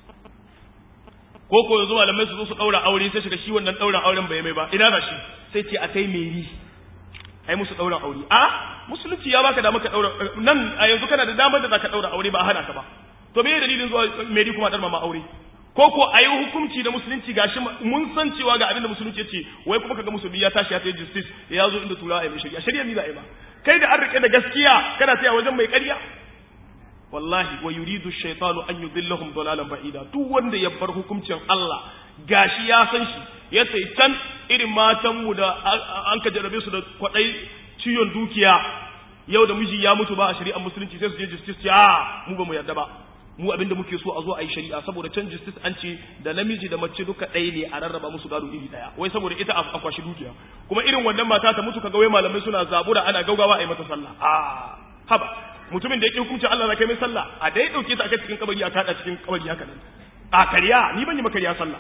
ko ko yanzu malamai su zo su ɗaura aure sai shiga shi wannan ɗaura auren bai mai ba ina da shi sai ce a kai meri ai musu ɗaura aure a musulunci ya baka dama ka ɗaura nan a yanzu kana da damar da za ka ɗaura aure ba a hana ka ba to me dalilin zuwa meri kuma ɗar mama aure ko ko a yi hukunci da musulunci gashi mun san cewa ga abin da musulunci ya ce wai kuma kaga musulmi ya tashi ya ta justice ya zo inda turawa ya yi shari'a shari'a ni za a yi ba kai da an rike da gaskiya kana taya wajen mai ƙarya wallahi wa yuridu shaytanu an yudillahum dalalan ba'ida duk wanda ya bar hukuncin Allah gashi ya san shi ya sai can irin matan mu da an ka jarabe su da kwadai ciyon dukiya yau da miji ya mutu ba a shari'ar musulunci sai su je justice a mu ba mu yarda ba mu abinda muke so a zo a yi shari'a saboda can justice an ce da namiji da mace duka ɗaya ne a rarraba musu gado iri ɗaya wai saboda ita a kwashi dukiya kuma irin wannan mata ta mutu kaga wai malamai suna zabura ana gaugawa a yi mata sallah a haba mutumin da yake hukunci Allah na kai mai sallah a dai dauke ta aka cikin kabari a kada cikin kabari haka nan a kariya ni ban yi makariya sallah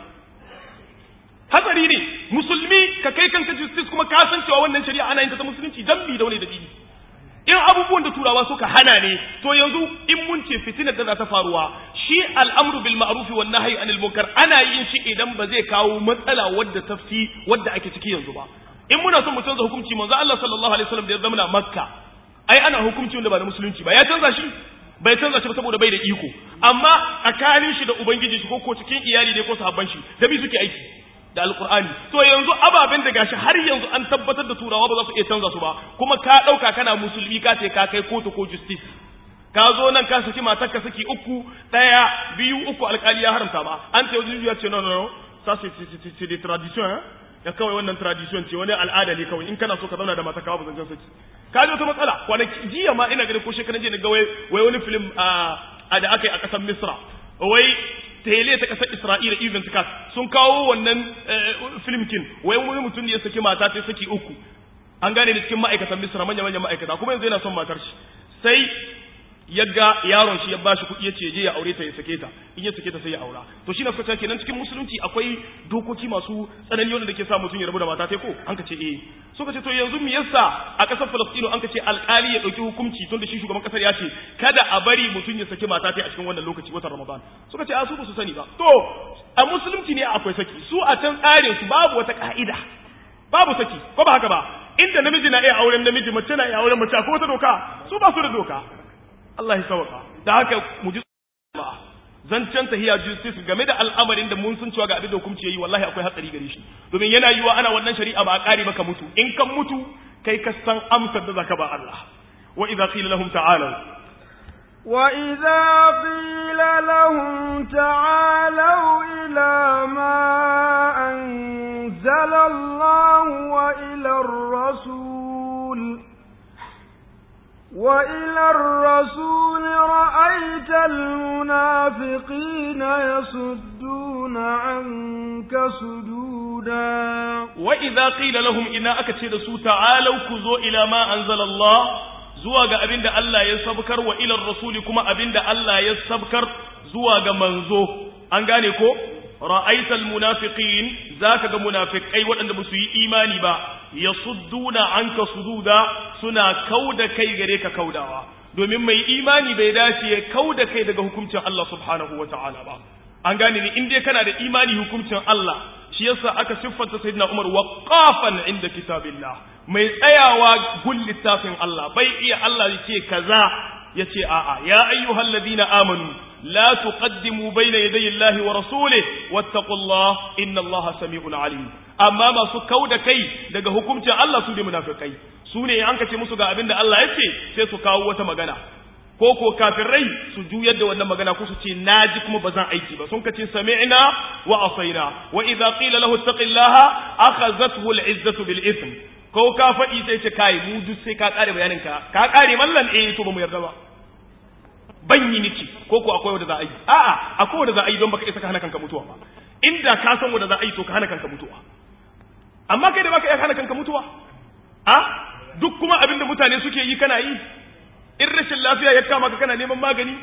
hatsari ne musulmi ka kai kanka justice kuma ka san cewa wannan shari'a ana yin ta ta musulunci dan bi da wani dalili in abubuwan da turawa suka hana ne to yanzu in mun ce fitinar da za ta faruwa shi al'amru bil ma'ruf wan nahyi anil munkar ana yin shi idan ba zai kawo matsala wadda ta fi wadda ake ciki yanzu ba in muna son mu canza hukunci manzo Allah sallallahu alaihi wasallam da ya zama makka ai ana hukunci wanda ba na musulunci ba ya canza shi bai canza shi ba saboda bai da iko amma tsakanin shi da ubangiji shi ko ko cikin iyali ne ko sahabban shi da bi suke aiki da alkur'ani to yanzu ababen da gashi har yanzu an tabbatar da turawa ba za su iya canza su ba kuma ka ɗauka kana musulmi ka ce ka kai kotu ko justice ka zo nan ka saki matarka saki uku ɗaya biyu uku alkali ya haramta ba an ce wajen ya ce no no no ça c'est des traditions hein ya kawai wannan tradition ce wani al'ada ne kawai in kana so ka zauna da mata kawo ba zancen saki ka ji wata matsala kwanaki jiya ma ina ganin ko shekaran jiya ga wai wai wani film a da aka yi a ƙasar misra wai tele ta kasar Isra'ila event cast sun kawo wannan film kin wai wani mutum ne ya saki mata ta saki uku an gane da cikin ma'aikatan Misra manya manyan ma'aikata kuma yanzu yana son matar shi sai ya ga yaron shi ya bashi kuɗi ya ce je ya aure ta ya sake ta in ya sake ta sai ya aura to shi na suka kenan cikin musulunci akwai dokoki masu tsanani wanda ke sa mutum ya rabu da mata ta ko an ka ce eh suka ce to yanzu me yasa a ƙasar Falastino an ka ce alƙali ya ɗauki hukunci tun da shi shugaban ƙasar ya ce kada a bari mutum ya sake mata ta a cikin wannan lokaci watan Ramadan suka ce a su ba su sani ba to a musulunci ne akwai saki su a can tsarin su babu wata ka'ida babu saki ko ba haka ba inda namiji na iya auren namiji mace na iya auren mace ko wata doka su ba su da doka Allah ya sauka da haka mu ji jama'a zancen tahiya justice game da al'amarin da mun sun cewa ga abin da hukunci yayi wallahi akwai hatsari gare shi domin yana yiwa ana wannan shari'a ba a kare maka mutu in kan mutu kai ka san amsar da zaka ba Allah wa idza qila lahum ta'alu وإذا قيل لهم تعالوا إلى ما أنزل الله وإلى الرسول وإلى الرسول رأيت المنافقين يصدون عنك صدودا وإذا قيل لهم إنا أكتشد سو تعالوا كذو إلى ما أنزل الله zuwa ga abin da Allah ya sabkar wa ilar rasuli kuma abin da Allah ya sabkar zuwa ga manzo an gane ko ra'aital munafiqin zaka ga munafikai waɗanda ba su yi imani ba yasudduna anka sududa suna kauda kai gare ka kaudawa domin mai imani bai dace ya kauda kai daga hukuncin Allah subhanahu wata'ala ba an gane ni in dai kana da imani hukuncin Allah shi yasa aka siffanta sayyidina Umar waqafan inda kitabillah mai tsayawa gun littafin Allah bai iya Allah ya ce kaza ya ce a'a ya ayyuhal ladina amanu la tuqaddimu bayna yaday Allah wa rasulih wattaqullah inna Allah sami'un alim amma masu kauda kai daga hukuncin Allah su ne munafikai su ne an kace musu ga abin da Allah ya ce sai su kawo wata magana ko ko kafirai su juyar da wannan magana ko su ce naji kuma ba zan aiki ba sun kace sami'na wa asaina wa idza qila lahu ittaqillaha akhazathu al'izzatu bil ithm ko ka faɗi sai ce kai mu duk sai ka kare bayanin ka ka kare mallan eh to ba mu yarda ba ban yi niki ko ko akwai wanda za a yi a'a akwai wanda za a yi don baka isa ka hana kanka mutuwa ba inda ka san wanda za a yi to ka hana kanka mutuwa amma kai da baka iya hana kanka mutuwa a duk kuma abin da mutane suke yi kana yi in rashin lafiya ya kama ka kana neman magani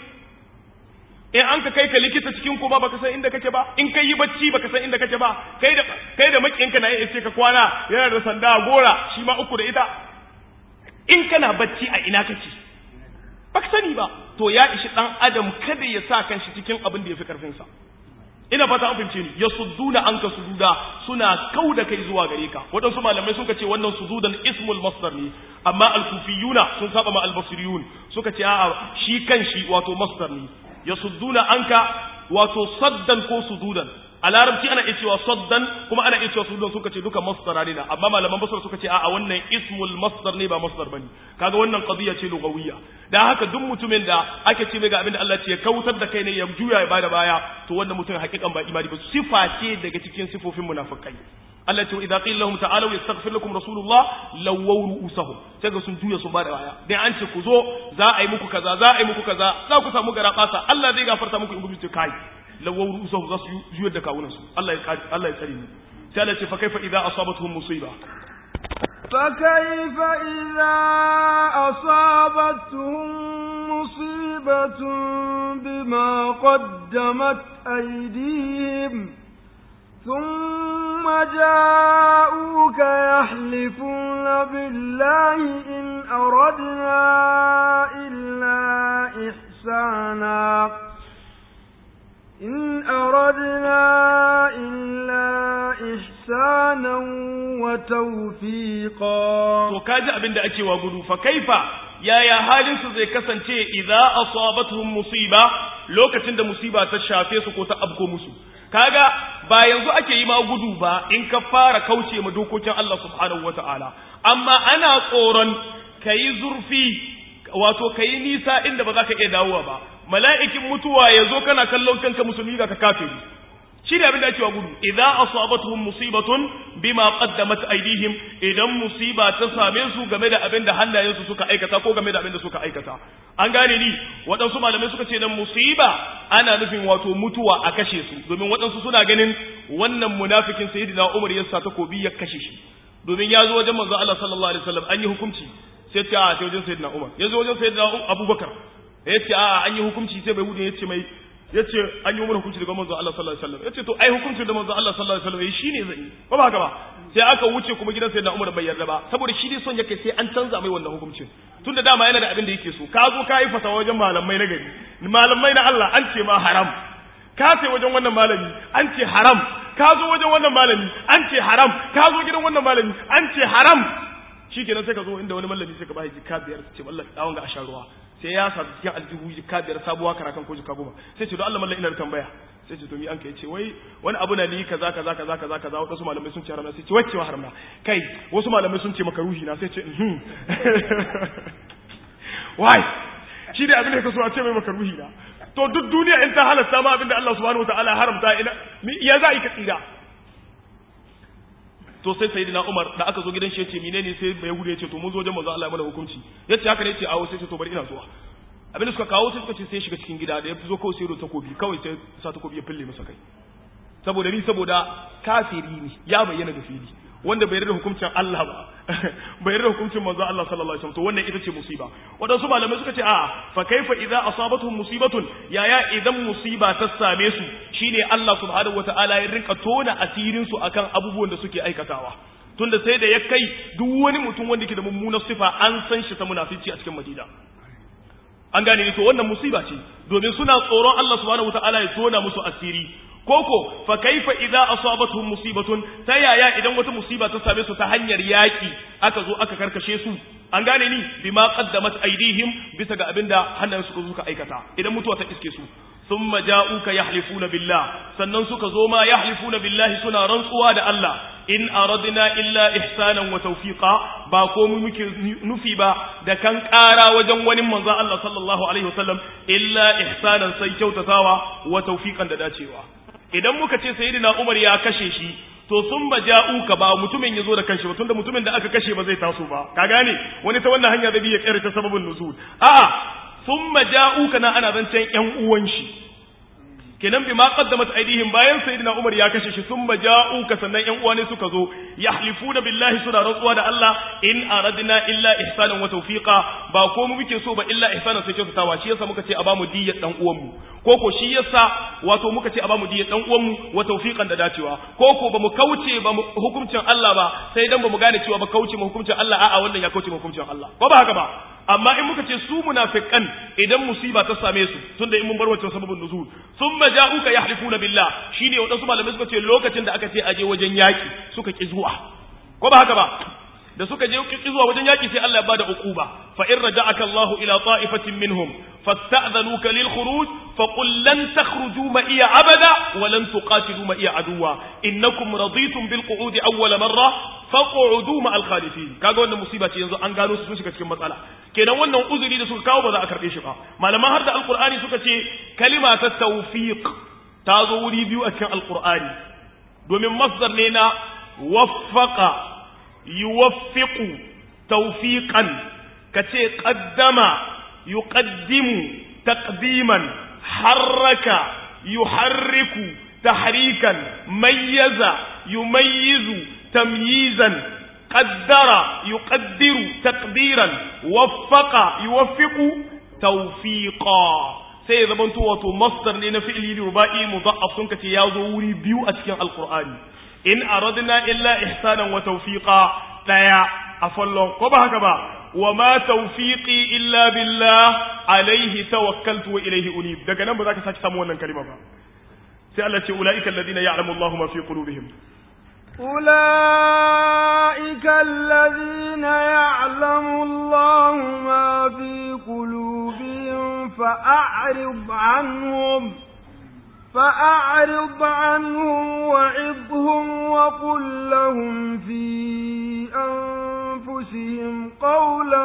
in an ka kai ka likita cikin kuma baka san inda kake ba in kai yi bacci baka san inda kake ba kai da kai da makinka na iya ce ka kwana yana da sanda gora shi ma uku da ita in kana bacci a ina kake baka sani ba to ya ishi dan adam kada ya sa kanshi cikin abin da ya fi karfin sa ina fata an fahimce ni yasudduna anka sududa suna kauda kai zuwa gare ka waɗansu malamai suka ce wannan sududan ismul masdar ne amma al-kufiyuna sun saba ma al-basriyun suka ce a'a shi kan shi wato masdar ne yasudduna anka wato saddan ko sududan a larabci ana iya cewa saddan kuma ana iya cewa sududan suka ce duka masdara ne amma malaman basra suka ce a'a wannan ismul masdar ne ba masdar bane kaga wannan qadiya ce lugawiyya dan haka duk mutumin da ake ce mai ga abin da Allah ce ya kautar da kai ne ya juya ya bada baya to wannan mutum hakikan ba imani ba sifa ce daga cikin sifofin munafikai Allah ce idza qila lahum ta'alu yastaghfir lakum rasulullah lawaw ru'usahum sai ga sun juya sun bada baya dai an ce ku zo za a yi muku kaza za a yi muku kaza za ku samu gara fasa Allah zai gafarta muku in ku ce kai lawaw ru'usahum za su juyar da kawunan su Allah ya Allah ya tsare ni sai Allah ce fa kaifa idza asabatuhum musiba فكيف إذا أصابتهم مصيبة بما قدمت أيديهم ثم جاءوك يحلفون بالله إن أردنا إلا إحسانا إن أردنا إلا إحسانا وتوفيقا to kaji abin da ake wa gudu fa kaifa yaya halin su zai kasance idza asabatuhum musiba lokacin da musiba ta shafe su ko ta abko musu kaga ba yanzu ake yi ma gudu ba in ka fara kauce ma dokokin Allah subhanahu wataala amma ana tsoron kayi zurfi wato kayi nisa inda ba za ka iya dawowa ba mala'ikin mutuwa ya zo kana kallon kanka musulmi ga ka kafiri shi ne abin da ake wa gudu idza asabatuhum musibatun bima qaddamat aydihim idan musiba ta same su game da abin da hannayensu suka aikata ko game da abin da suka aikata an gane ni waɗansu malamai suka ce dan musiba ana nufin wato mutuwa a kashe su domin waɗansu suna ganin wannan munafikin sayyidina Umar ya sa takobi ya kashe shi domin ya zo wajen manzo Allah sallallahu alaihi wasallam an yi hukunci sai ta a wajen sayyidina Umar ya zo wajen sayyidina Abubakar ya ce a an yi hukunci sai bai hudu ya ce mai ya ce an yi mana hukunci daga manzo Allah sallallahu alaihi wasallam ya ce to ai hukunci da manzo Allah sallallahu alaihi wasallam shi ne zai yi ba ba haka ba sai aka wuce kuma gidan sayyidina Umar bai yarda ba saboda shi ne son yake sai an canza mai wannan hukuncin tunda dama yana da abin da yake so ka zo ka yi fatawa wajen malamai na gari malamai na Allah an ce ma haram ka sai wajen wannan malami an ce haram ka zo wajen wannan malami an ce haram ka zo gidan wannan malami an ce haram shi kenan sai ka zo inda wani malami sai ka ba shi jika biyar ce mallan dawon ga a sha ruwa sai ya sa cikin aljihu jika biyar sabuwa karakan ko jika goma sai ce don Allah mallan ina da tambaya sai ce to mi an kai ce wai wani abu na ni kaza kaza kaza kaza kaza wasu malamai sun ce haram sai ce wacce wa haram na kai wasu malamai sun ce maka ruhi na sai ce mhm wai shi da abin da ka so a ce mai maka ruhi na to duk duniya in ta halatta ma abin da Allah subhanahu wataala haramta ina ya za ka tsira to sai sayyidina Umar da aka zo gidan shi yace menene sai bai gudu yace to mun zo wajen manzo Allah ya mana hukunci yace haka ne yace awo sai ce to bari ina zuwa abin da suka kawo sai suka ce sai shiga cikin gida da ya zo kawai sai ro takobi kawai sai sa takobi ya fille masa kai saboda ni saboda kafiri ne ya bayyana da fili wanda bai yarda hukuncin Allah ba bai yarda hukuncin manzo Allah sallallahu alaihi wasallam to wannan ita ce musiba wadansu malamai suka ce a fa kaifa idza asabatuhum musibatun yaya idan musiba ta same su shine Allah subhanahu wataala ya rinka tona asirin su akan abubuwan da suke aikatawa tunda sai da ya kai duk wani mutum wanda ke da mummunar sifa an san shi ta munafici a cikin Madina an gane ni to wannan musiba ce domin suna tsoron Allah subhanahu wataala ya tona musu asiri koko fa kaifa idza asabatuhum musibatun ta yaya idan wata musiba ta same su ta hanyar yaki aka zo aka karkashe su an gane ni bima qaddamat aydihim bisa ga abinda hannayen suka zo suka aikata idan mutuwa ta iske su thumma ja'uka yahlifuna billah sannan suka zo ma yahlifuna billahi suna rantsuwa da Allah in aradna illa ihsanan wa tawfiqa ba ko mu muke nufi ba da kan ƙara wajen wani manzon Allah sallallahu alaihi wasallam illa ihsanan sai kyautatawa wa tawfiqan da dacewa idan muka ce sayyidina Umar ya kashe shi to sun ba ja'uka ba mutumin ya zo da kanshi ba tunda mutumin da aka kashe ba zai taso ba ka gane wani ta wannan hanya da bi ya kare ta sababin nuzul a'a sun ba ja'uka na ana zancen yan uwan shi kenan bi ma qaddamat aidihim bayan sayyidina Umar ya kashe shi sun ba ja'uka sannan yan uwa ne suka zo yahlifuna billahi suna rantsuwa da Allah in aradna illa ihsanan wa tawfiqa ba ko mu muke so ba illa ihsanan sai kyautatawa shi yasa muka ce a bamu diyyar dan uwan mu ko ko shi yasa wato muka ce a bamu diyyar dan uwan mu wa tawfiqan da dacewa ko ko bamu kauce ba hukuncin Allah ba sai dan bamu gane cewa ba kauce mu hukuncin Allah a'a wannan ya kauce mu hukuncin Allah ko ba haka ba amma in muka ce su munafiqan idan musiba ta same su tunda in mun bar wancan sababin nuzul thumma ja'uka yahlifuna billah shine wadansu malamai suka ce lokacin da aka ce aje wajen yaki suka ki zuwa ko ba haka ba da suka je ki zuwa wajen yaki sai Allah ya bada uquba fa in raja'aka Allahu ila ta'ifatin minhum fasta'dhanuka lil khuruj fa qul lan takhruju ma iya abada wa lan tuqatilu ma iya aduwa innakum raditum bil qu'ud awwal marra faq'udu ma al khalifin kaga wannan musiba ce yanzu an gano su sun shiga cikin matsala kenan wannan uzuri da suka kawo ba za a karbe shi ba malaman har da alqur'ani suka ce kalima ta tawfiq ta zo wuri biyu a cikin alqur'ani domin masdar ne na waffaqa yuwaffiqu tawfiqan kace qaddama yuqaddimu taqdiman harraka yuharriku tahrikan mayyaza yumayyizu tamyizan qaddara yuqaddiru taqdiran waffaqa yuwaffiqu tawfiqa sai zamanto wato masdar ne na fi'li ruba'i mudha'af sun kace ya zo wuri biyu a cikin alqur'ani in aradna illa ihsanan wa tawfiqa daya a fallon ko ba haka ba wa ma tawfiqi illa billah alaihi tawakkaltu wa ilaihi unib daga nan ba za ka saki samu wannan kalima ba sai Allah ce ulaika alladhina ya'lamu Allahu ma fi qulubihim أولئك الذين يعلم الله ما في قلوبهم فأعرض عنهم فأعرض عنهم وعظهم وقل لهم في أنفسهم قولا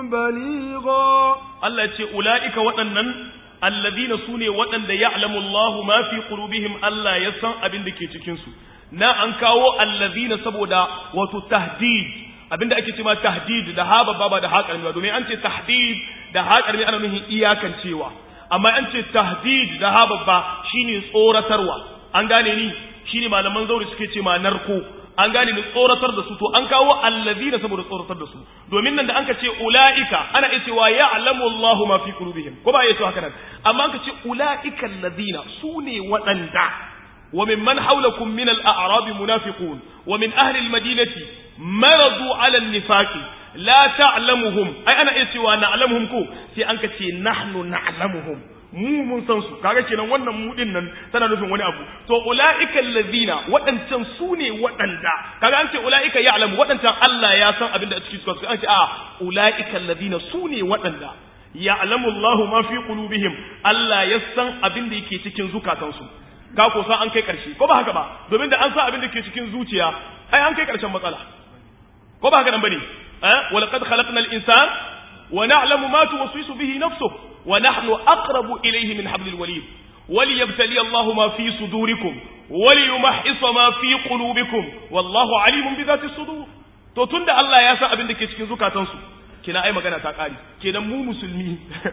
بليغا Allah ce ula'ika waɗannan alladhina sune waɗanda ya'lamu Allahu ma fi qulubihim Allah ya san abin da ke cikin su na an kawo alladhina saboda wato tahdid abinda ake cewa tahdid da ha babba ba da ha karmi ba domin an ce tahdid da ha karmi ana nufin iyakancewa amma an ce tahdid da ha babba shine tsoratarwa an gane ni shine malaman zauri suke ce ma narko an gane ni tsoratar da su to an kawo allazina saboda tsoratar da su domin nan da an ka ce ulaika ana iya cewa ya'lamu Allahu ma fi qulubihim ko ba iya cewa haka nan amma an ka ce ulaika allazina sune waɗanda wa mimman hawlakum min al-a'rab munafiqun wa min ahli al-madinati maradu 'ala an-nifaqi la ta'lamuhum ai ana iya cewa na'lamuhum ko sai an ka ce nahnu na'lamuhum mu mun san su kaga kenan wannan mu din nan tana nufin wani abu to ulaika allazina wadancan su ne wadanda kaga an ce ulaika ya'lamu wadancan Allah ya san abinda a cikin su an ce a ulaika allazina su ne wadanda ya'lamu Allahu ma fi qulubihim Allah ya san abinda yake cikin zukatansu ka ko san an kai karshe ko ba haka ba domin da an san abinda ke cikin zuciya ai an kai karshen matsala ko ba haka nan bane eh walaqad khalaqnal insana wa na'lamu ma tuwaswisu bihi nafsuhu ونحن أقرب إليه من حبل الوليد وليبتلي الله ما في صدوركم وليمحص ما في قلوبكم والله عليم بذات الصدور to tunda Allah ya san abin da ke cikin zukatansu kina ai magana ta kare kenan mu musulmi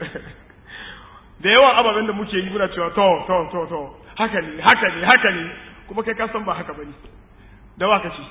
da yawan ababen da muke yi muna cewa to to to to haka ne haka ne haka ne kuma kai ka san ba haka bane da waka ci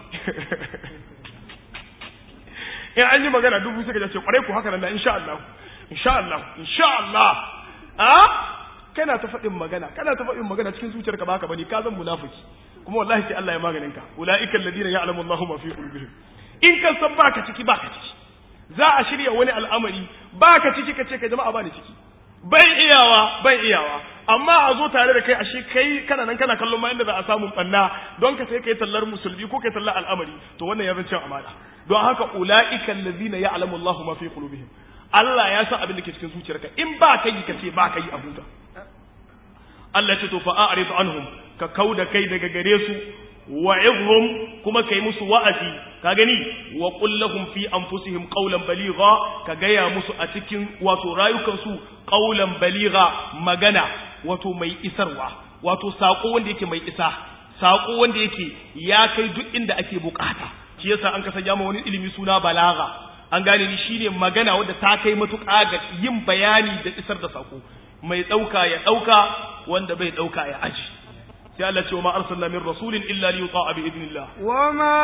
in an yi magana dubu suka ce kwarai ku haka nan da insha Allah insha Allah insha Allah a kana ta faɗin magana kana ta faɗin magana cikin zuciyarka baka bane ka zan munafiki kuma wallahi sai Allah ya maganin ka ulaika alladhina ya'lamu Allahu ma fi qulubihim in ka san baka ciki baka ciki za a shirya wani al'amari ba ka ciki ka ce ka jama'a ba ni ciki bai iyawa bai iyawa amma a zo tare da kai ashe kai kana nan kana kallon ma inda za a samu banna don ka sai kai tallar musulmi ko kai tallar al'amari to wannan ya zan cin amana don haka ulaika allazina ya'lamu Allahu ma fi qulubihim Allah ya san abin da ke cikin zuciyarka in ba ka yi ka ce ba ka yi abuta Allah ce to fa a'rid anhum ka kauda kai daga gare su wa'idhum kuma kai musu wa'azi ka gani wa qul lahum fi anfusihim qawlan baligha ka gaya musu a cikin wato rayukan su qawlan baligha magana wato mai isarwa wato sako wanda yake mai isa sako wanda yake ya kai duk inda ake bukata shi yasa an kasa jama wani ilimi suna balaga an gane ni shine magana wadda ta kai matuƙa ga yin bayani da isar da sako mai ɗauka ya ɗauka wanda bai ɗauka ya aji sai Allah ce wa ma arsalna min rasulin illa li yuta'a bi idnillah wa ma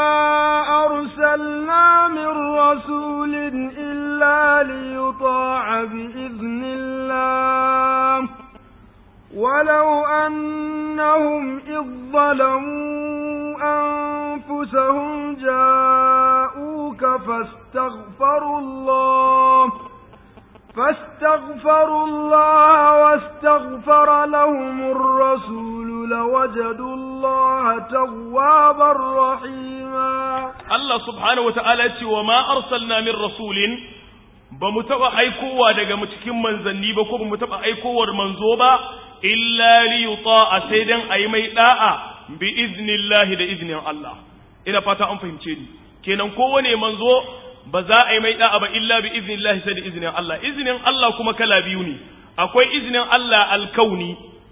arsalna min rasulin illa li yuta'a bi idnillah ولو أنهم إذ ظلموا أنفسهم جاءوك فاستغفروا الله فاستغفروا الله واستغفر لهم الرسول لوجدوا الله توابا رحيما الله سبحانه وتعالى وما أرسلنا من رسول bamu taɓa aikowa daga cikin manzanni ba ko bamu taɓa aikowar manzo ba illa li yuta'a sai dan ayi mai da'a bi iznillahi da iznin Allah ina fata an fahimce ni kenan kowane manzo ba za a yi mai da'a ba illa bi iznillahi sai da iznin Allah iznin Allah kuma kala biyu ne akwai iznin Allah alkauni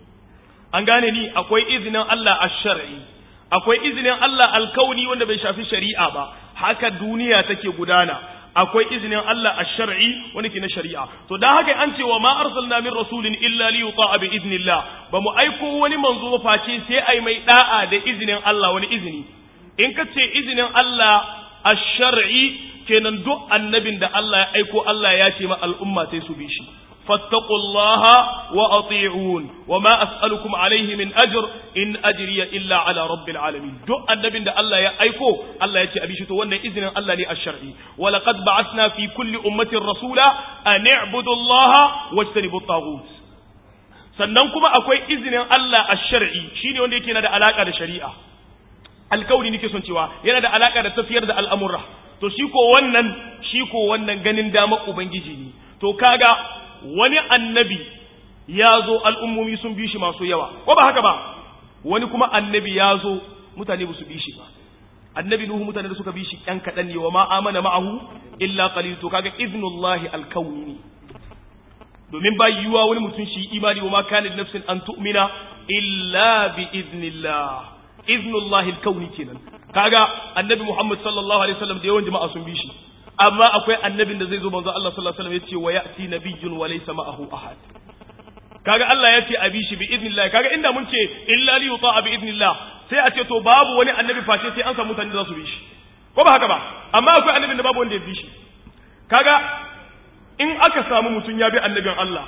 an gane ni akwai iznin Allah ash-shar'i akwai iznin Allah alkauni wanda bai shafi shari'a ba haka duniya take gudana akwai izinin Allah ash-shar'i wanda ke na shari'a to dan haka an ce wa ma arsalna min rasulin illa li yuta'a bi idnillah ba mu aiko wani manzo ba face sai ai mai da'a da izinin Allah wani izini in ka ce izinin Allah ash-shar'i kenan duk annabin da Allah ya aiko Allah ya ce ma al'umma sai su bi shi fattaqullaha wa ati'un wa ma as'alukum alayhi min ajr in ajriya illa ala rabbil alamin duk annabin da Allah ya aiko Allah ya ce abi shi to wannan izinin Allah ne ash-shar'i wa laqad ba'athna fi kulli ummatin rasula an i'budu allaha wajtanibu at-taghut sannan kuma akwai izinin Allah ash-shar'i shine wanda yake na da alaka da shari'a alkauni nake son cewa yana da alaka da tafiyar da al'amura to shi ko wannan shi ko wannan ganin dama ubangiji ne to kaga wani annabi ya zo al'ummomi sun bi shi masu yawa ko ba haka ba wani kuma annabi ya zo mutane ba su bi shi ba annabi nuhu mutane da suka bi shi ƴan kaɗan ne wa ma amana ma'ahu illa qalil to kaga iznullahi alkauni ne domin ba yiwuwa wani mutum shi imani wa ma kana nafsin an tu'mina illa bi iznillah iznullahi alkauni kenan kaga annabi Muhammad sallallahu alaihi wasallam da yawan jama'a sun bi shi amma akwai annabin da zai zo manzo Allah sallallahu alaihi wasallam yace wa ya'ti nabiyyun wa laysa ma'ahu ahad kaga Allah yace a bi shi bi idnillah kaga inda mun ce illa li yuta'a bi idnillah sai a ce to babu wani annabi face sai an samu mutane da za su bi shi ko ba haka ba amma akwai annabin da babu wanda ya bi shi kaga in aka samu mutum ya bi annabin Allah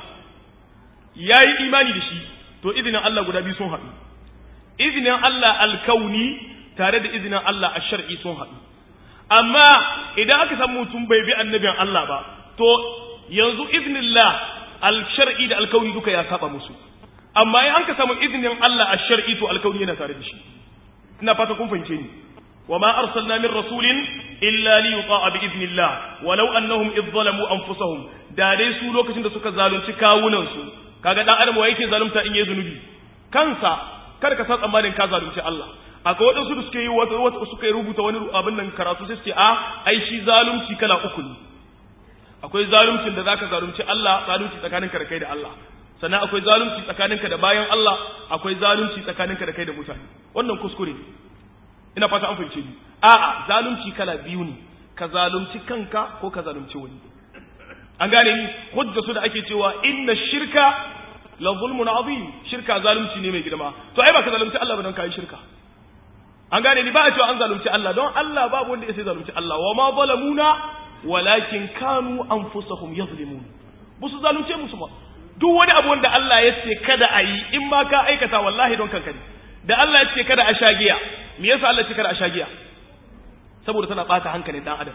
yayi imani da shi to izinin Allah guda biyu sun haɗu izinin Allah alkauni tare da izinin Allah a shar'i sun haɗu amma idan aka samu mutum bai bi annabin Allah ba to yanzu iznillah al-shar'i da alkauni duka ya saba musu amma in an ka samu izinin Allah a shar'i to alkauni yana tare da shi ina fata kun fahimce ni wa ma arsalna min rasulin illa li yuta'a bi idnillah walau annahum idh zalamu anfusahum da dai su lokacin da suka zalunci kawunan su kaga dan adam wa yake zalunta in yayi zunubi kansa kada ka san tsammanin ka zalunci Allah akwai waɗansu da suke yi wata suka yi rubuta wani abin nan karatu sai su ce a ai shi zalunci kala uku ne akwai zaluncin da zaka zalunci Allah zalunci tsakaninka da kai da Allah sannan akwai zalunci tsakaninka da bayan Allah akwai zalunci tsakaninka da kai da mutane wannan kuskure ina fata an fahimce ni a'a zalunci kala biyu ne ka zalunci kanka ko ka zalunci wani an gane ni hujja su da ake cewa inna shirka la zulmun azim shirka zalunci ne mai girma to ai ba ka zalunci Allah ba don kai shirka an gane ni ba a cewa an zalunci Allah don Allah babu wanda ya sai zalunci Allah wa ma zalamuna walakin kanu anfusahum yazlimun ba su zalunce musu ba duk wani abu wanda Allah ya ce kada a yi in ma ka aikata wallahi don kanka ne da Allah ya ce kada a sha giya me yasa Allah ya ce kada a sha giya saboda tana bata hankalin dan adam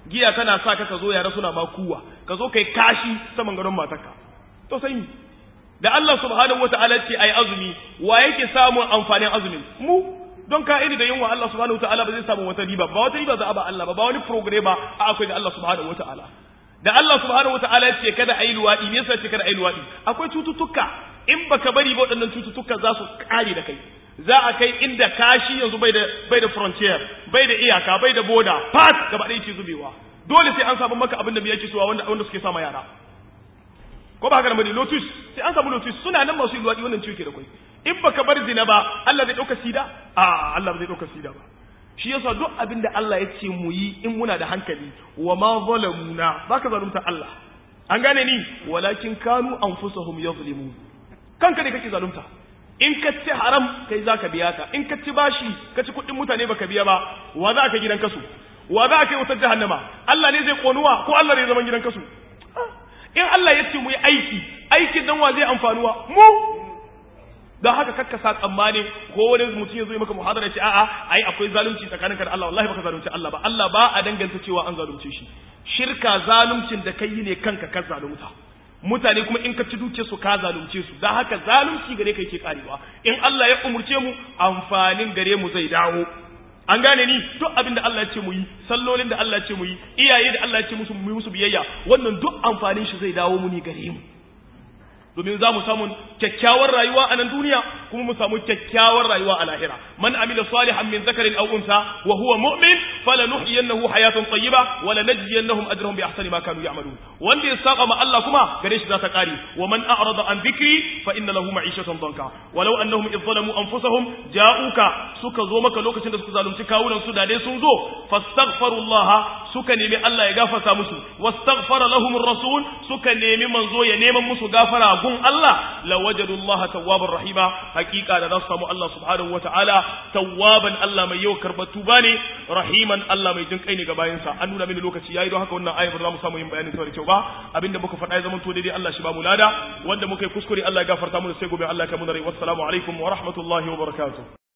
giya tana sa ka ka zo yara suna ma kuwa ka zo kai kashi saman gadon matarka to sai ni da Allah subhanahu wataala ce ai azumi wa yake samun amfanin azumin mu don ka iri da yunwa Allah subhanahu wataala ba zai samu wata riba ba wata riba za a ba Allah ba ba wani program ba a akwai da Allah subhanahu wataala da Allah subhanahu wataala ya ce kada ayi luwadi me yasa ce kada ayi luwadi akwai cututtuka in baka bari ba waɗannan cututtuka za su kare da kai za a kai inda kashi yanzu bai da bai da frontier bai da iyaka bai da border fat gaba ɗaya ke zubewa dole sai an samu maka abin da me yake so wanda wanda suke sama yara ko ba haka da bane lotus sai an samu lotus suna nan masu luwadi wannan ciwo ke da kai in baka bar zina ba Allah zai dauka sida a Allah ba zai dauka sida ba shi yasa duk abin da Allah ya ce mu yi in muna da hankali wa ma zalamuna baka zalunta Allah an gane ni walakin kanu anfusahum yazlimun kanka ne kake zalunta in ka ci haram kai zaka biya ta in ka ci bashi ka ci kuɗin mutane baka biya ba wa za ka gidan kasu wa za ka yi wutar jahannama Allah ne zai konuwa ko Allah ne zaman gidan kasu in Allah ya ce mu yi aiki aikin dan wa zai amfanuwa mu don haka kakka sa tsammani ko wani mutum ya zo maka muhadara ce a'a ai akwai zalunci tsakaninka da Allah wallahi baka zalunci Allah ba Allah ba a danganta cewa an zalunce shi shirka zaluncin da kai ne kanka ka zalunta mutane kuma in ka ci duke su ka zalunce su don haka zalunci gare ka yake karewa in Allah ya umurce mu amfanin gare mu zai dawo an gane ni duk abin da Allah ya ce mu yi sallolin da Allah ya ce mu yi iyaye da Allah ya ce musu mu yi musu biyayya wannan duk amfanin shi zai dawo mu ne gare mu domin za mu samu kyakkyawar rayuwa a nan duniya kuma mu samu kyakkyawar rayuwa a lahira man amila salihan min zakarin aw unsa wa huwa mu'min falanuhyiyannahu hayatan tayyiba wa lanajziyannahum ajrahum bi ahsani ma kanu ya'malun wanda ya saba ma Allah kuma gare shi za ta kare wa man a'rada an dhikri fa inna lahu ma'ishatan danka walau annahum idh zalamu anfusahum ja'uka suka zo maka lokacin da suka zalunci kawunan su da dai sun zo fastaghfirullaha suka nemi Allah ya gafarta musu wastaghfara lahum ar-rasul suka nemi manzo ya neman musu gafara gun Allah lawajadu Allah tawwabar rahima hakika da za su samu Allah subhanahu wataala tawwaban Allah mai yau karbar tuba ne rahiman Allah mai jin kai ne ga bayansa an nuna mini lokaci yayi don haka wannan ayar ba za mu samu yin bayanin ta da kyau ba abinda muka faɗa ya zama to daidai Allah shi ba mu lada wanda muka yi kuskure Allah ya gafarta mu sai gobe Allah ya kai mu da rai wassalamu alaikum wa rahmatullahi wa barakatuh